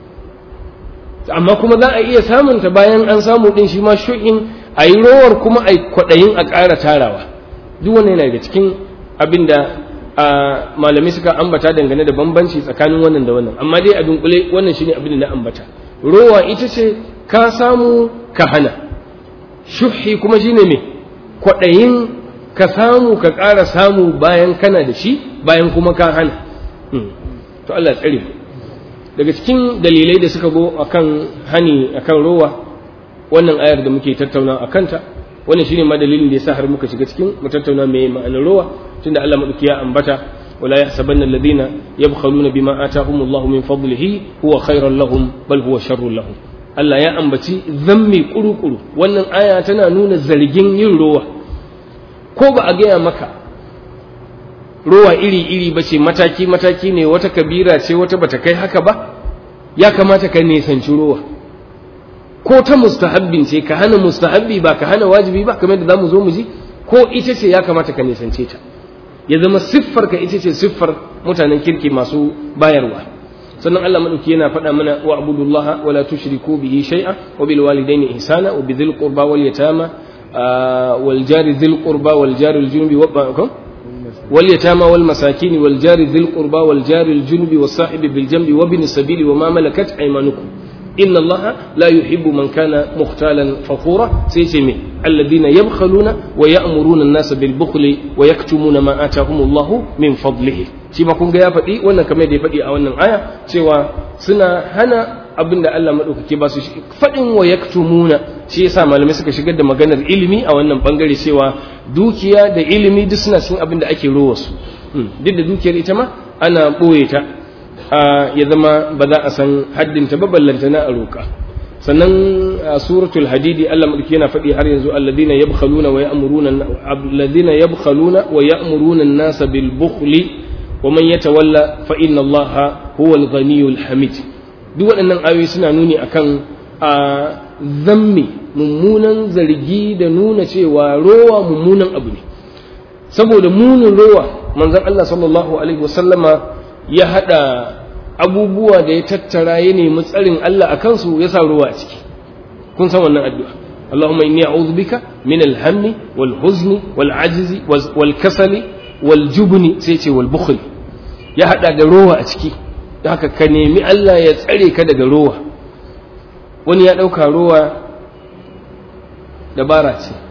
amma kuma za a iya samunta bayan an samu din shi ma shu'in a yi rowar kuma a yi kwaɗayin a ƙara tarawa duk wannan yana daga cikin abin da malamai suka ambata dangane da bambanci tsakanin wannan da wannan amma dai a dunkule wannan shine abin da na ambata rowa ita ce ka samu ka hana shuhi kuma shine me kwaɗayin ka samu ka ƙara samu bayan kana da shi bayan kuma ka hana to Allah tsare mu daga cikin dalilai da suka go akan hani akan rowa wannan ayar da muke tattauna a kanta wannan shine ma dalilin da yasa har muka shiga cikin mu tattauna me ma'anar rowa tunda Allah madauki ya ambata wala yahsabanna alladhina yabkhaluna bima atahumullahu min fadlihi huwa khairan lahum bal huwa sharrun lahum Allah ya ambaci zammi kurukuru wannan aya tana nuna zargin yin rowa ko ba a gaya maka rowa iri-iri ba ce mataki-mataki ne wata kabira ce wata bata kai haka ba ya kamata ka nisanci rowa ko ta mustahabbin ce ka hana mustahabbi ba ka hana wajibi ba kamar da za mu zo mu ji ko ita ce ya kamata ka nisance ta ya zama siffar ka ita ce siffar mutanen kirki masu bayarwa sannan Allah madauki yana faɗa mana wa abudullah wa la tushriku bihi shay'a wa bil walidayni ihsana wa bidhil qurba wal yatama wal jari dhil qurba wal jari al junubi wa واليتامى والمساكين والجار ذي القربى والجار الجنب والصاحب بالجنب وابن السبيل وما ملكت أيمانكم إن الله لا يحب من كان مختالا فخورا سيسمي الذين يبخلون ويأمرون الناس بالبخل ويكتمون ما آتاهم الله من فضله shi ma kun ga ya faɗi wannan kamar da ya faɗi a wannan aya cewa suna hana abin da Allah maɗaukaki ba su faɗin wa yaktumuna shi yasa malamai suka shigar da maganar ilimi a wannan bangare cewa dukiya da ilimi duk suna cikin abin da ake rowa su duk da dukiyar ita ma ana ɓoye ta ya zama ba za a san haddinta ba ballanta na a roƙa sannan a suratul hadidi Allah madauki yana faɗi har yanzu alladhina yabkhaluna wa ya'muruna alladhina yabkhaluna wa ya'muruna an-nasa bil bukhli wa man yatawalla fa inna Allaha huwal ghaniyyul hamid duk waɗannan ayoyi suna nuni akan a zammi mummunan zargi da nuna cewa rowa mummunan abu ne saboda munin rowa manzon Allah sallallahu alaihi wasallama ya hada abubuwa da ya tattara ya nemi tsarin Allah a kansu ya sa ruwa a ciki kun san wannan addu'a Allahumma inni a'udhu bika min al-hammi wal huzni wal ajzi wal kasali wal jubni sai ce wal bukhl ya hada da rowa a ciki da haka ka nemi Allah ya tsare ka daga rowa wani ya dauka rowa dabara ce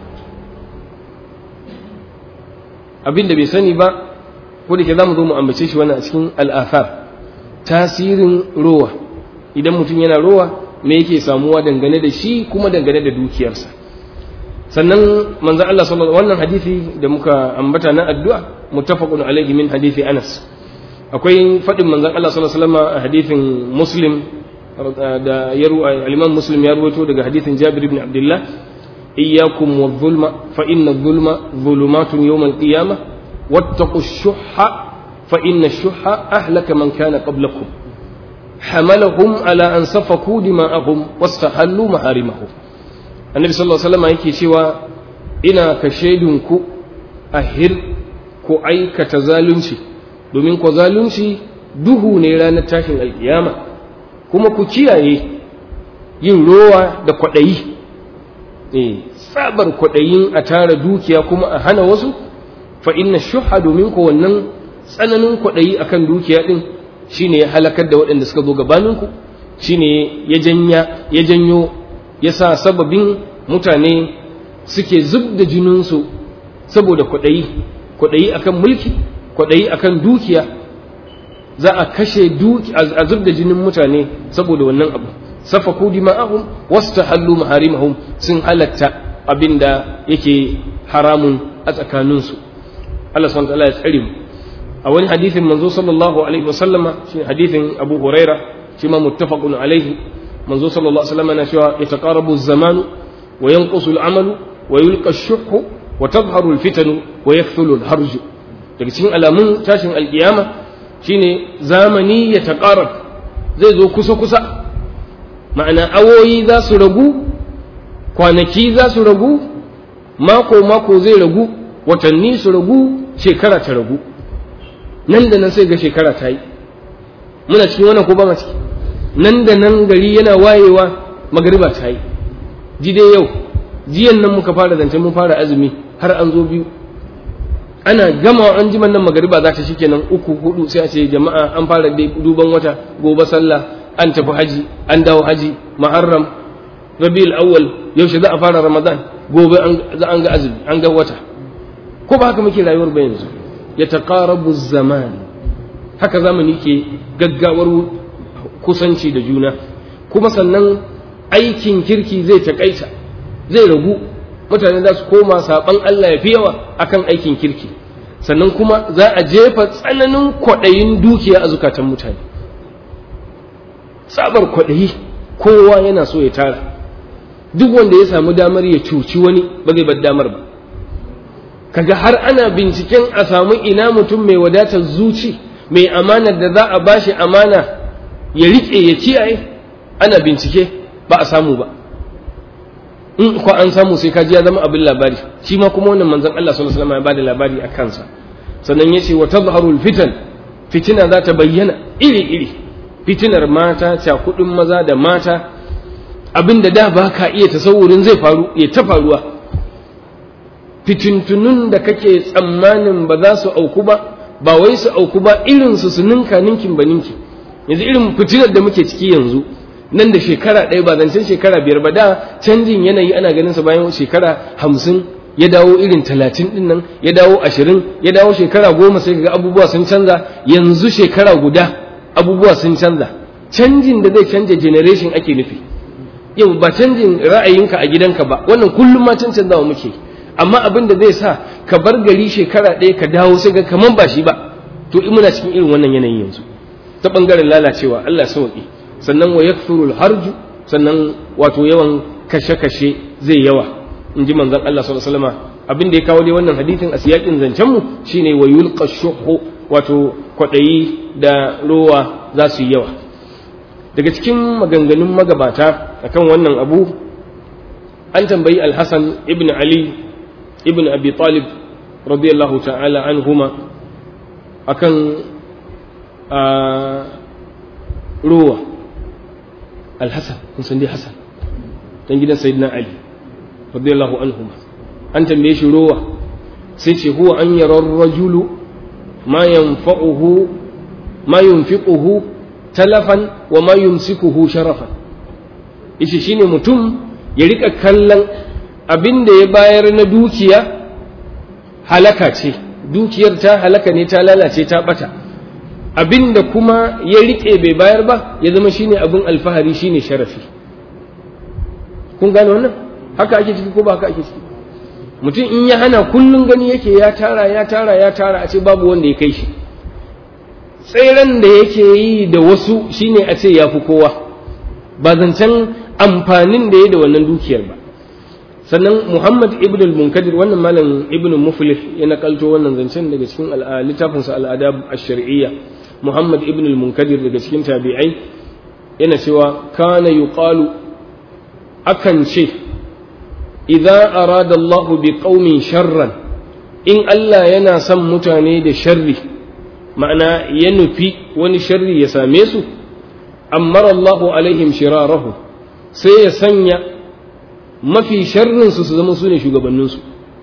abin da bai sani ba ko da ke za mu zo mu ambace shi wannan a cikin al'afar tasirin rowa idan mutum yana rowa me yake samuwa dangane da shi kuma dangane da dukiyarsa sannan manzon Allah sallallahu wannan hadisi da muka ambata na addu'a muttafaqun alayhi min hadisi Anas akwai fadin manzon Allah sallallahu alaihi wasallam a hadisin Muslim da yaru al-Imam Muslim ya ruwaito daga hadisin Jabir ibn Abdullah iyyakum wadh-dhulma fa inna adh-dhulma dhulumatun yawm al-qiyamah wattaqu ash-shuhha فإن الشح أهلك من كان قبلكم حملهم على أن سفكوا دماءهم واستحلوا محارمهم النبي صلى الله عليه وسلم yake cewa ina ka shaidunku a hir ku aikata zalunci domin ku zalunci duhu ne ranar tashin alkiyama kuma ku kiyaye yin rowa da kwaɗayi eh tsabar kwaɗayin a tara dukiya kuma a hana wasu fa inna shuha domin ko wannan tsananin kwaɗayi akan dukiya ɗin shine ya halakar da waɗanda suka zo gabaninku shine ya janya ya janyo ya sa sababin mutane suke zub da jininsu saboda kwaɗayi kwaɗayi akan mulki kwaɗayi akan dukiya za a kashe duki a zub da jinin mutane saboda wannan abu safaku dima'ahum wastahallu maharimahum sun halatta abinda yake haramun a tsakaninsu Allah subhanahu wa ta'ala ya tsare mu a wani hadithin manzo sallallahu alaihi wasallama shi hadithin Abu Huraira shi ma muttafaqun alaihi manzo sallallahu alaihi wasallama na cewa yataqarabu az-zamanu wa yanqusu al-amalu wa yulqa ash-shuhhu wa tadhharu al-fitanu wa yakthulu al-harju daga cikin alamun tashin alkiyama shine zamani ya taqarab zai zo kusa kusa ma'ana awoyi za su ragu kwanaki za su ragu mako mako zai ragu watanni su ragu shekara ta ragu nan da nan sai ga shekara ta yi muna cikin wannan ko ba ma ciki nan da nan gari yana wayewa magariba ta yi ji dai yau jiyan nan muka fara zance mun fara azumi har an zo biyu ana gama an ji nan magariba za ta shikenan uku hudu sai a ce jama'a an fara duban wata gobe sallah an tafi haji an dawo haji muharram rabiul awwal yaushe za a fara ramadan gobe an ga azumi an ga wata ko ba haka muke rayuwar ba yanzu ya taqarabu zaman haka zamani ke gaggawar kusanci da juna kuma sannan aikin kirki zai takaita zai ragu mutane za su koma saban Allah ya fi yawa akan aikin kirki sannan kuma za a jefa tsananin kwaɗayin dukiya a zukatan mutane tsabar kwaɗayi kowa yana so ya tara duk wanda ya samu damar ya cuci wani ba zai bar damar ba kaga har ana binciken a samu ina mutum mai wadatar zuci mai amanar da za a bashi amana ya riƙe ya kiyaye ana bincike ba a samu ba in ko an samu sai kaji ya zama abin labari shi ma kuma wannan manzon Allah sallallahu alaihi wasallam ya bada labari a kansa sannan yace wa tadhharul fitan fitina za ta bayyana iri iri fitinar mata cakudin maza da mata abinda da ba ka iya tasawurin zai faru ya ta faruwa fitintunun da kake tsammanin ba za su auku ba ba wai su auku ba irin su su ninka ninkin ba ninki yanzu irin fitinar da muke ciki yanzu nan da shekara ɗaya ba zancen shekara biyar ba da canjin yanayi ana ganin sa bayan shekara hamsin ya dawo irin talatin ɗin nan ya dawo ashirin ya dawo shekara goma sai ga abubuwa sun canza yanzu shekara guda abubuwa sun canza canjin da zai canja generation ake nufi yau ba canjin ra'ayinka a gidanka ba wannan kullum ma can canzawa muke amma abin da zai sa ka bar gari shekara ɗaya ka dawo sai ga kaman ba shi ba to in muna cikin irin wannan yanayin yanzu ta bangaren lalacewa Allah sauki sannan wa yakthuru harju sannan wato yawan kashe-kashe zai yawa in ji manzon Allah sallallahu alaihi wasallam abin da ya kawo dai wannan hadisin a siyakin zancen mu shine wa yulqa shuhu wato kwadayi da rowa za su yi yawa daga cikin maganganun magabata akan wannan abu an tambayi al-Hasan ibn Ali ibn Abi Talib radiyallahu ta'ala anhuma akan rowa al-Hasan kun san dai Hasan dan gidan Sayyidina Ali radiyallahu anhuma an tambaye shi rowa sai ce huwa an yara rajulu ma yanfa'uhu ma yunfiquhu talafan wa ma yumsikuhu sharafan yace shine mutum ya rika kallon abin da ya bayar na dukiya halaka ce dukiyar ta halaka ne ta lalace ta bata abin da kuma ya rike bai bayar ba ya zama shine abin alfahari shine sharafi kun gane wannan haka ake ciki ko ba haka ake ciki mutum in ya hana kullum gani yake ya tara ya tara ya tara a ce babu wanda ya kai shi tseren da yake yi da wasu shine a ce ya fi kowa ba zancen amfanin da ya da wannan dukiyar ba sannan muhammad ibn al-munkadir wannan malam ibn muflih ya nakalto wannan zancen daga cikin littafinsa al'adab ash-shar'iyya muhammad ibn al-munkadir daga cikin tabi'ai yana cewa kana yuqalu akan ce idza arada Allah bi qaumin sharran in Allah yana son mutane da sharri ma'ana ya nufi wani sharri ya same su ammara Allah alaihim shirarahu sai ya sanya mafi sharrinsu su zama su ne shugabanninsu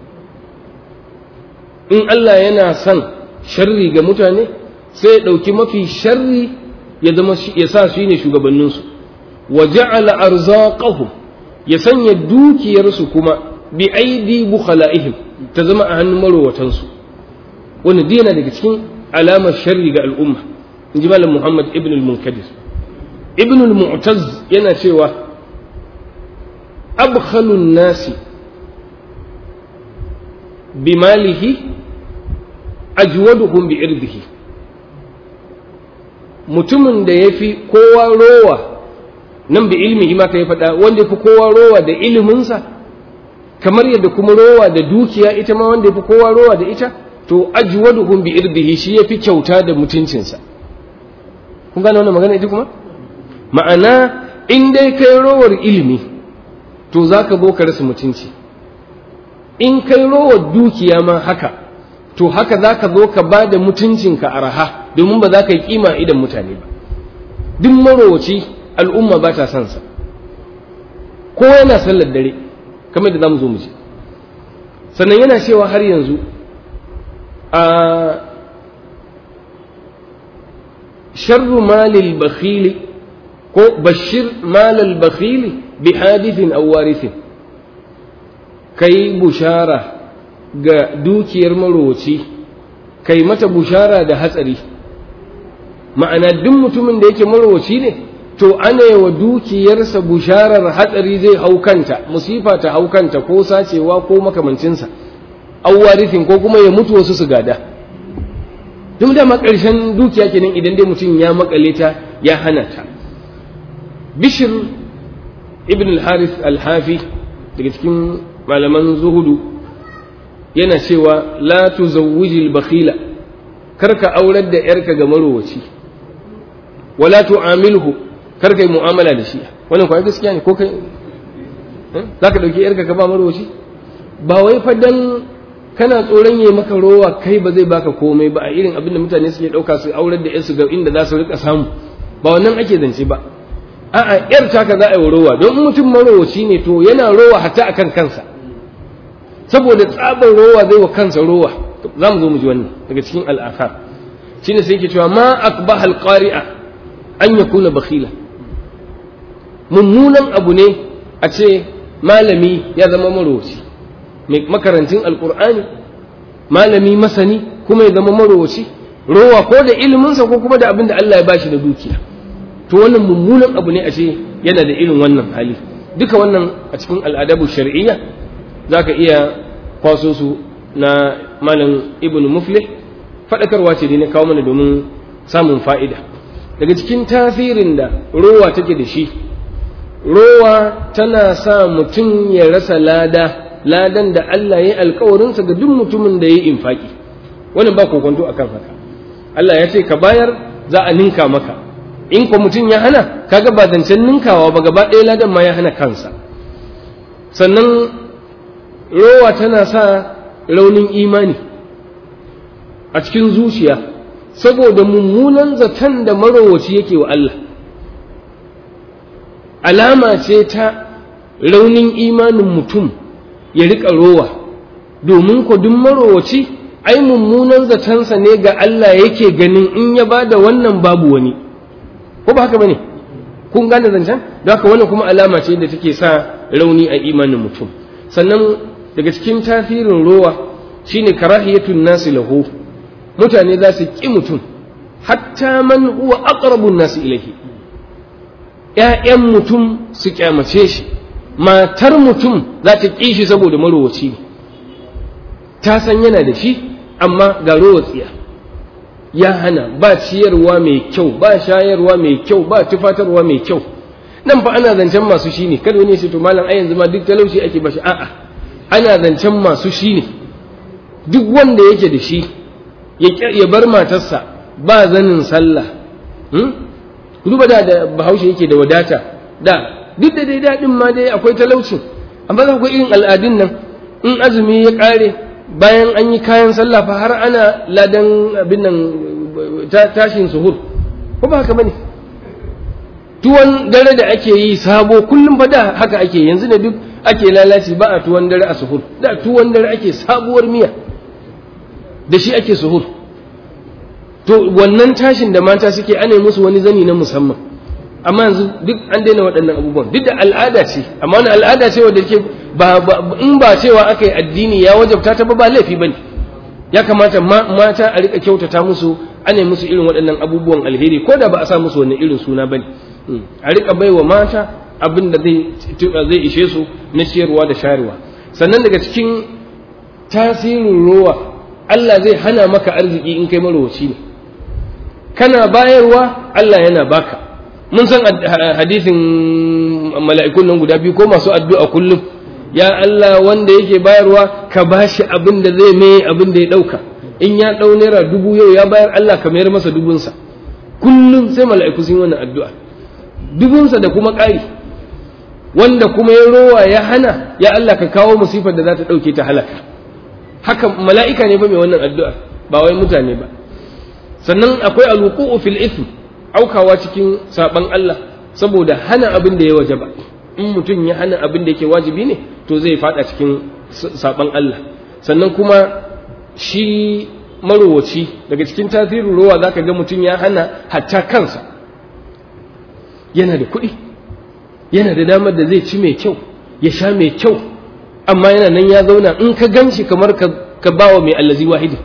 in Allah yana son sharri ga mutane sai ya ɗauki mafi sharri ya zama ya sa su ne shugabanninsu wa ja'ala arzaqahum ya sanya dukiyarsu kuma bi aidi bukhala'ihim ta zama a hannun marowatansu wani dina daga cikin alamar sharri ga al'umma in ji malam muhammad ibn al-munkadir ibn al-mu'taz yana cewa abkhalun nasi bimalihi ajwaduhum bi irdihi mutumin da ya fi kowa rowa nan bi ilmi ma ka yi faɗa wanda ya fi kowa rowa da iliminsa kamar yadda kuma rowa da dukiya ita ma wanda ya fi kowa rowa da ita to ajwaduhum bi irdihi shi ya fi kyauta da mutuncinsa kun gane wannan magana ita kuma ma'ana in dai kai rowar ilimi to za ka zo ka rasa mutunci in kai rowar dukiya ma haka to haka za ka zo ka ba da mutuncinka a raha domin ba za ka yi kima idan mutane ba duk marowaci al'umma ba ta son sa ko yana sallar dare kamar da za mu zo mu ji sannan yana cewa har yanzu a sharru malil bakhili ko bashir malal bakhili bi hadithin aw warithin kai bushara ga dukiyar marowaci kai mata bushara da hatsari ma'ana duk mutumin da yake marowaci ne to ana yi wa dukiyarsa busharar hatsari zai haukanta musifa ta haukanta ko sacewa ko makamancinsa awwarifin ko kuma ya mutu wasu su gada duk dama ƙarshen dukiya kenan idan dai mutum ya makale ta ya hana ta bishir ibn al-harith al-hafi daga cikin malaman zuhudu yana cewa la tuzawwijil bakhila karka aurar da yarka ga marowaci wala tu'amilhu karka yi mu'amala da shi wannan kuwa gaskiya ne ko kai zaka dauki yarka ka ba marowaci ba wai fa dan kana tsoron yayi maka rowa kai ba zai baka komai ba a irin abin da mutane suke dauka su aurar da yarsu ga inda za su rika samu ba wannan ake zance ba a'a yar taka za a yi rowa don mutum marowaci ne to yana rowa hatta akan kansa saboda tsabar rowa zai wa kansa rowa za mu zo mu ji wannan daga cikin al'afar shine sai yake cewa ma akbah alqari'a an yakuna bakhila mummunan abu ne a ce malami ya zama marowaci mai makarantin alqur'ani malami masani kuma ya zama marowaci rowa ko da iliminsa ko kuma da abin da Allah ya bashi da dukiya to wannan mummunan abu ne a ce yana da irin wannan hali duka wannan a cikin al'adabu shar'iyya za ka iya kwaso su na malam ibn muflih faɗakarwa ce ne kawo mana domin samun fa'ida daga cikin tasirin da rowa take da shi rowa tana sa mutum ya rasa lada ladan da Allah ya yi alkawarinsa ga duk mutumin da ya yi infaki wannan ba kokonto a kan haka Allah ya ce ka bayar za a ninka maka in ko mutum ya hana kaga ba zancen ninkawa ba gaba ɗaya ladan ma ya hana kansa sannan rowa tana sa raunin imani a cikin zuciya saboda mummunan zaton da marowaci yake wa Allah alama ce ta raunin imanin mutum ya riƙa rowa domin ko duk marowaci ai mummunan zatonsa ne ga Allah yake ganin in ya ba da wannan babu wani ko ba haka ba ne kun gane zancen don haka wannan kuma alama ce da take sa rauni a imanin mutum sannan daga cikin tasirin rowa shine karahiyatun nasi lahu mutane za su ƙi mutum hatta man huwa aqrabun nasi ilaihi ƴaƴan mutum su kyamace shi matar mutum za ta ƙi shi saboda marowaci ne ta san yana da shi amma ga rowatsiya ya hana ba ciyarwa mai kyau ba shayarwa mai kyau ba tufatarwa mai kyau nan fa ana zancen masu shi ne kada wani ya ce to malam ai yanzu ma duk talauci ake bashi a'a ana zancen masu shi ne duk wanda yake da shi ya bar matarsa ba zanin sallah duba da da bahaushe yake da wadata da duk da dai daɗin ma dai akwai talaucin amma za ku irin al'adun nan in azumi ya ƙare bayan an yi kayan sallah fa har ana ladan abin nan tashin suhur ko ba haka bane tuwon dare da ake yi sabo kullum fa da haka ake yanzu ne duk ake lalaci ba a tuwon dare a suhur da tuwon dare ake sabuwar miya da shi ake suhur to wannan tashin da mata suke ana musu wani zani na musamman amma yanzu duk an daina waɗannan abubuwan duk da al'ada ce amma wani al'ada ce wadda ke ba in ba cewa aka yi addini ya wajabta ta ba ba laifi bane ya kamata mata a rika kyautata musu ana musu irin waɗannan abubuwan alheri ko da ba a sa musu wani irin suna bane a rika baiwa mata abin da zai ishe su na ciyarwa da shayarwa sannan daga cikin tasirin ruwa Allah zai hana maka arziki in kai marowaci ne kana bayarwa Allah yana baka mun san hadisin mala'ikun nan guda biyu ko masu addu'a kullum ya Allah wanda yake bayarwa ka bashi abin da zai mai abin da ya ɗauka in ya ɗau naira dubu yau ya bayar Allah ka mayar masa dubunsa kullum sai mala'iku sun yi wannan addu'a dubunsa da kuma ƙari wanda kuma ya rowa ya hana ya Allah ka kawo musifar da za ta ɗauke ta halaka haka mala'ika ne ba mai wannan addu'a ba wai mutane ba sannan akwai alwuqu'u fil ithm aukawa cikin saban Allah saboda hana abin da ya waje ba in mutum ya hana abin da yake wajibi ne to zai fada cikin saban Allah sannan kuma shi marowaci daga cikin tasirin rowa zaka ga mutum ya hana hatta kansa yana da kuɗi yana da damar da zai ci mai kyau ya sha mai kyau amma yana nan ya zauna in ka gan shi kamar ka bawa mai allazi wahidi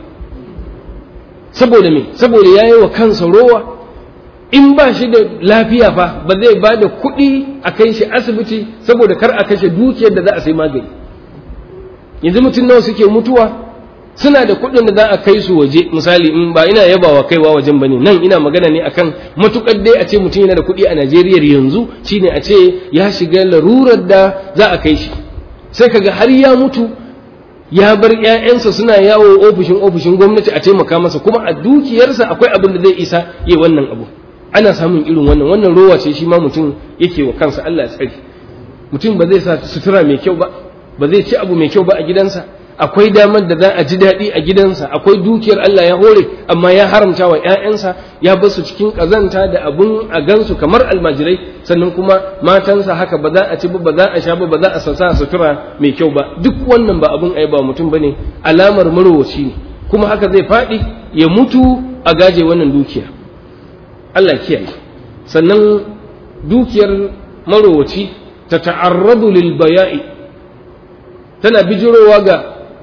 saboda me saboda ya yi wa kansa rowa in ba shi da lafiya fa ba zai ba da kuɗi a kai shi asibiti saboda kar a kashe dukiyar da za a sai magani yanzu mutum nawa suke mutuwa suna da kuɗin da za a kai su waje misali in ba ina yabawa kaiwa wajen bane nan ina magana ne akan matukar dai a ce mutum yana da kuɗi a Najeriya yanzu shine a ce ya shiga larurar da za a kai shi sai kaga har ya mutu ya bar ƴaƴansa suna yawo ofishin ofishin gwamnati a taimaka masa kuma a dukiyarsa akwai abin da zai isa yi wannan abu ana samun irin wannan wannan rowa ce shi ma mutum yake wa kansa Allah ya tsare mutum ba zai sa sutura mai kyau ba ba zai ci abu mai kyau ba a gidansa akwai damar da za a ji daɗi a gidansa akwai dukiyar Allah ya hore amma ya haramta wa ‘ya'yansa ya basu cikin ƙazanta da abun a gansu kamar almajirai sannan kuma matansa haka ba za a ci ba ba za a sha ba ba za a sassa sutura mai kyau ba duk wannan ba abun ai ba mutum bane alamar marowaci ne kuma haka zai faɗi ya mutu a gaje wannan dukiya Allah kiyaye sannan dukiyar marowaci ta ta'arradu lil baya'i tana bijirowa ga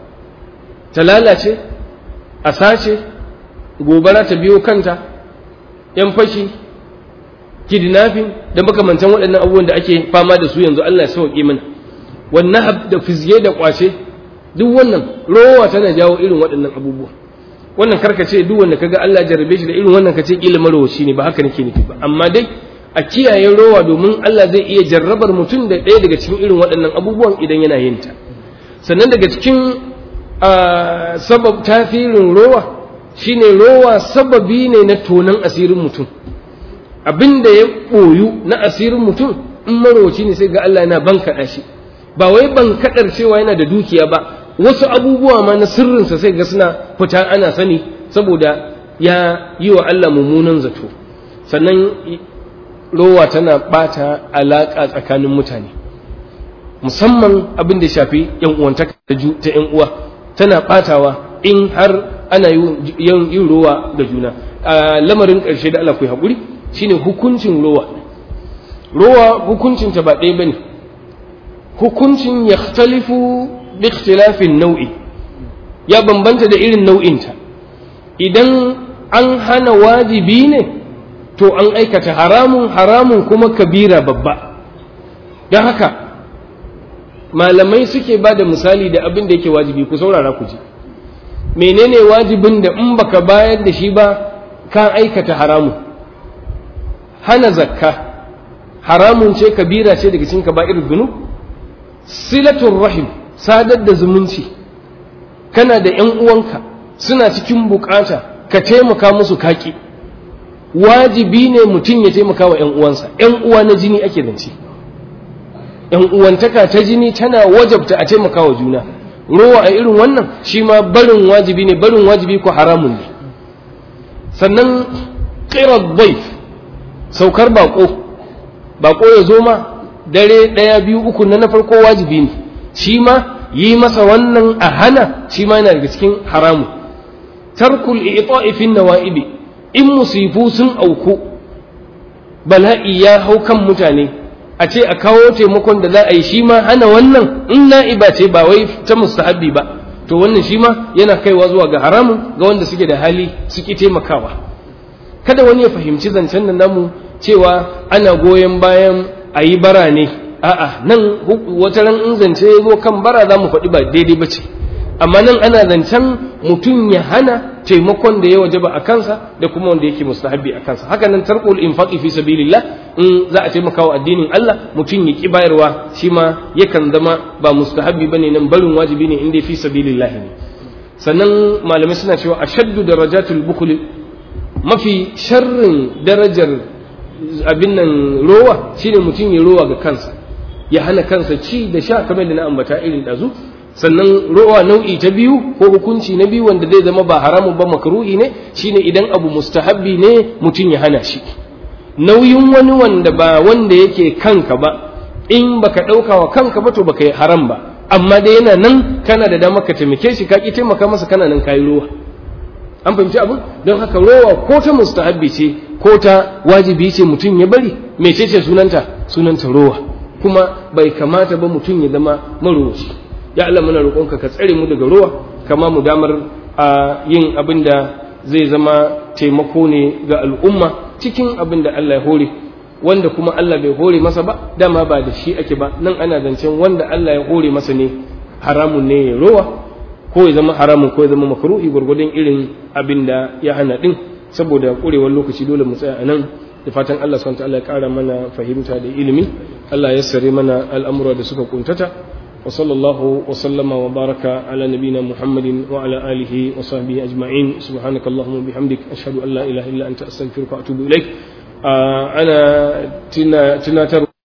ta lalace a sace gobara ta biyo kanta yan fashi kidnapping da makamantan waɗannan abubuwan da ake fama da su yanzu Allah ya sauke mana wannan da fizge da kwace duk wannan rowa tana jawo irin waɗannan abubuwa wannan karka ce duk wanda kaga Allah jarabe shi da irin wannan kace kila marowaci ne ba haka nake nufi ba amma dai a kiyaye rowa domin Allah zai iya jarrabar mutum da ɗaya daga cikin irin waɗannan abubuwan idan yana yin ta sannan daga cikin sabab tasirin rowa shine rowa sababi ne na tonan asirin mutum abin da ya ɓoyu na asirin mutum in marowaci ne sai ga Allah yana bankaɗa shi ba wai bankaɗar cewa yana da dukiya ba wasu abubuwa ma na sirrinsa sai ga suna fita ana sani saboda ya yi wa Allah mummunan zato sannan rowa tana ɓata alaƙa tsakanin mutane musamman abin da shafi yan uwantaka ta yan uwa tana ɓatawa in har ana yin rowa da juna a lamarin ƙarshe da Allah ku haƙuri shine hukuncin rowa rowa hukuncinta ba ɗaya bane hukuncin ya talifu bi ikhtilafin nau'i ya bambanta da irin nau'inta idan an hana wajibi ne to an aikata haramun haramun kuma kabira babba don haka malamai suke ba da misali da abin da yake wajibi ku saurara ku ji menene wajibin da in baka bayar da shi ba ka aikata haramun hana zakka haramun ce kabira ce daga cikin kaba'ir zunub silatul rahim sadar da zumunci kana da ‘yan uwanka suna cikin bukata ka taimaka musu kaki wajibi ne mutum ya taimaka wa ‘yan uwansa ‘yan uwa na jini ake zance ‘yan uwantaka ta jini tana wajabta a taimaka wa juna rowa a irin wannan shi ma barin wajibi ne barin wajibi ko haramun ne sannan ƙirar baif saukar bako bako ya zo ma dare ɗaya biyu uku na na farko wajibi ne shi ma yi masa wannan a hana shi ma yana daga cikin haramu tarkul i'ta'i fi nawa'ibi in musifu sun auku bala'i ya hau kan mutane a ce a kawo taimakon da za a yi shi ma hana wannan in na'iba ce ba wai ta mustahabbi ba to wannan shi ma yana kaiwa zuwa ga haramun ga wanda suke da hali suke taimakawa kada wani ya fahimci zancen nan namu cewa ana goyon bayan a yi bara ne a'a nan wata ran in zance ya zo kan bara za mu faɗi ba daidai ba ce amma nan ana zancen mutum ya hana taimakon da ya wajaba a kansa da kuma wanda yake mustahabbi a kansa haka nan tarkul infaqi fi sabilillah in za a taimaka wa addinin Allah mutum ya ki bayarwa shi ma yakan zama ba mustahabbi bane nan barin wajibi ne inda fi sabilillah ne sannan malamai suna cewa ashaddu darajatul bukhl mafi sharrin darajar abin nan rowa shine mutum ya rowa ga kansa ya hana kansa ci da sha kamar da na ambata irin dazu sannan rowa nau'i ta biyu ko hukunci na biyu wanda zai zama ba haramun ba makruhi ne shine idan abu mustahabbi ne mutum ya hana shi nauyin wani wanda ba wanda yake kanka ba in baka ɗauka wa kanka ba to baka yi haram ba amma dai yana nan kana da dama ka taimake shi ka ki taimaka masa kana nan kayi rowa an fahimci abin don haka rowa ko ta mustahabbi ce ko ta wajibi ce mutum ya bari mecece sunanta sunanta rowa kuma bai kamata ba mutum ya zama marowaci ya Allah muna roƙonka ka tsare mu daga ruwa kama mu damar a yin abin da zai zama taimako ne ga al'umma cikin abin da Allah ya hore wanda kuma Allah bai hore masa ba dama ba da shi ake ba nan ana zancen wanda Allah ya hore masa ne haramun ne ya rowa ko ya zama haramun ko ya zama makruhi gwargwadon irin abin da ya hana din saboda kurewar lokaci dole mu tsaya a nan da fatan Allah subhanahu wa ta'ala ya ƙara mana fahimta da ilimi Allah ya sare mana al'amura da suka kuntata وصلى الله وسلم وبارك على نبينا محمد وعلى آله وصحبه أجمعين سبحانك اللهم وبحمدك أشهد أن لا إله إلا أنت أستغفرك وأتوب إليك آه أنا تنا تنا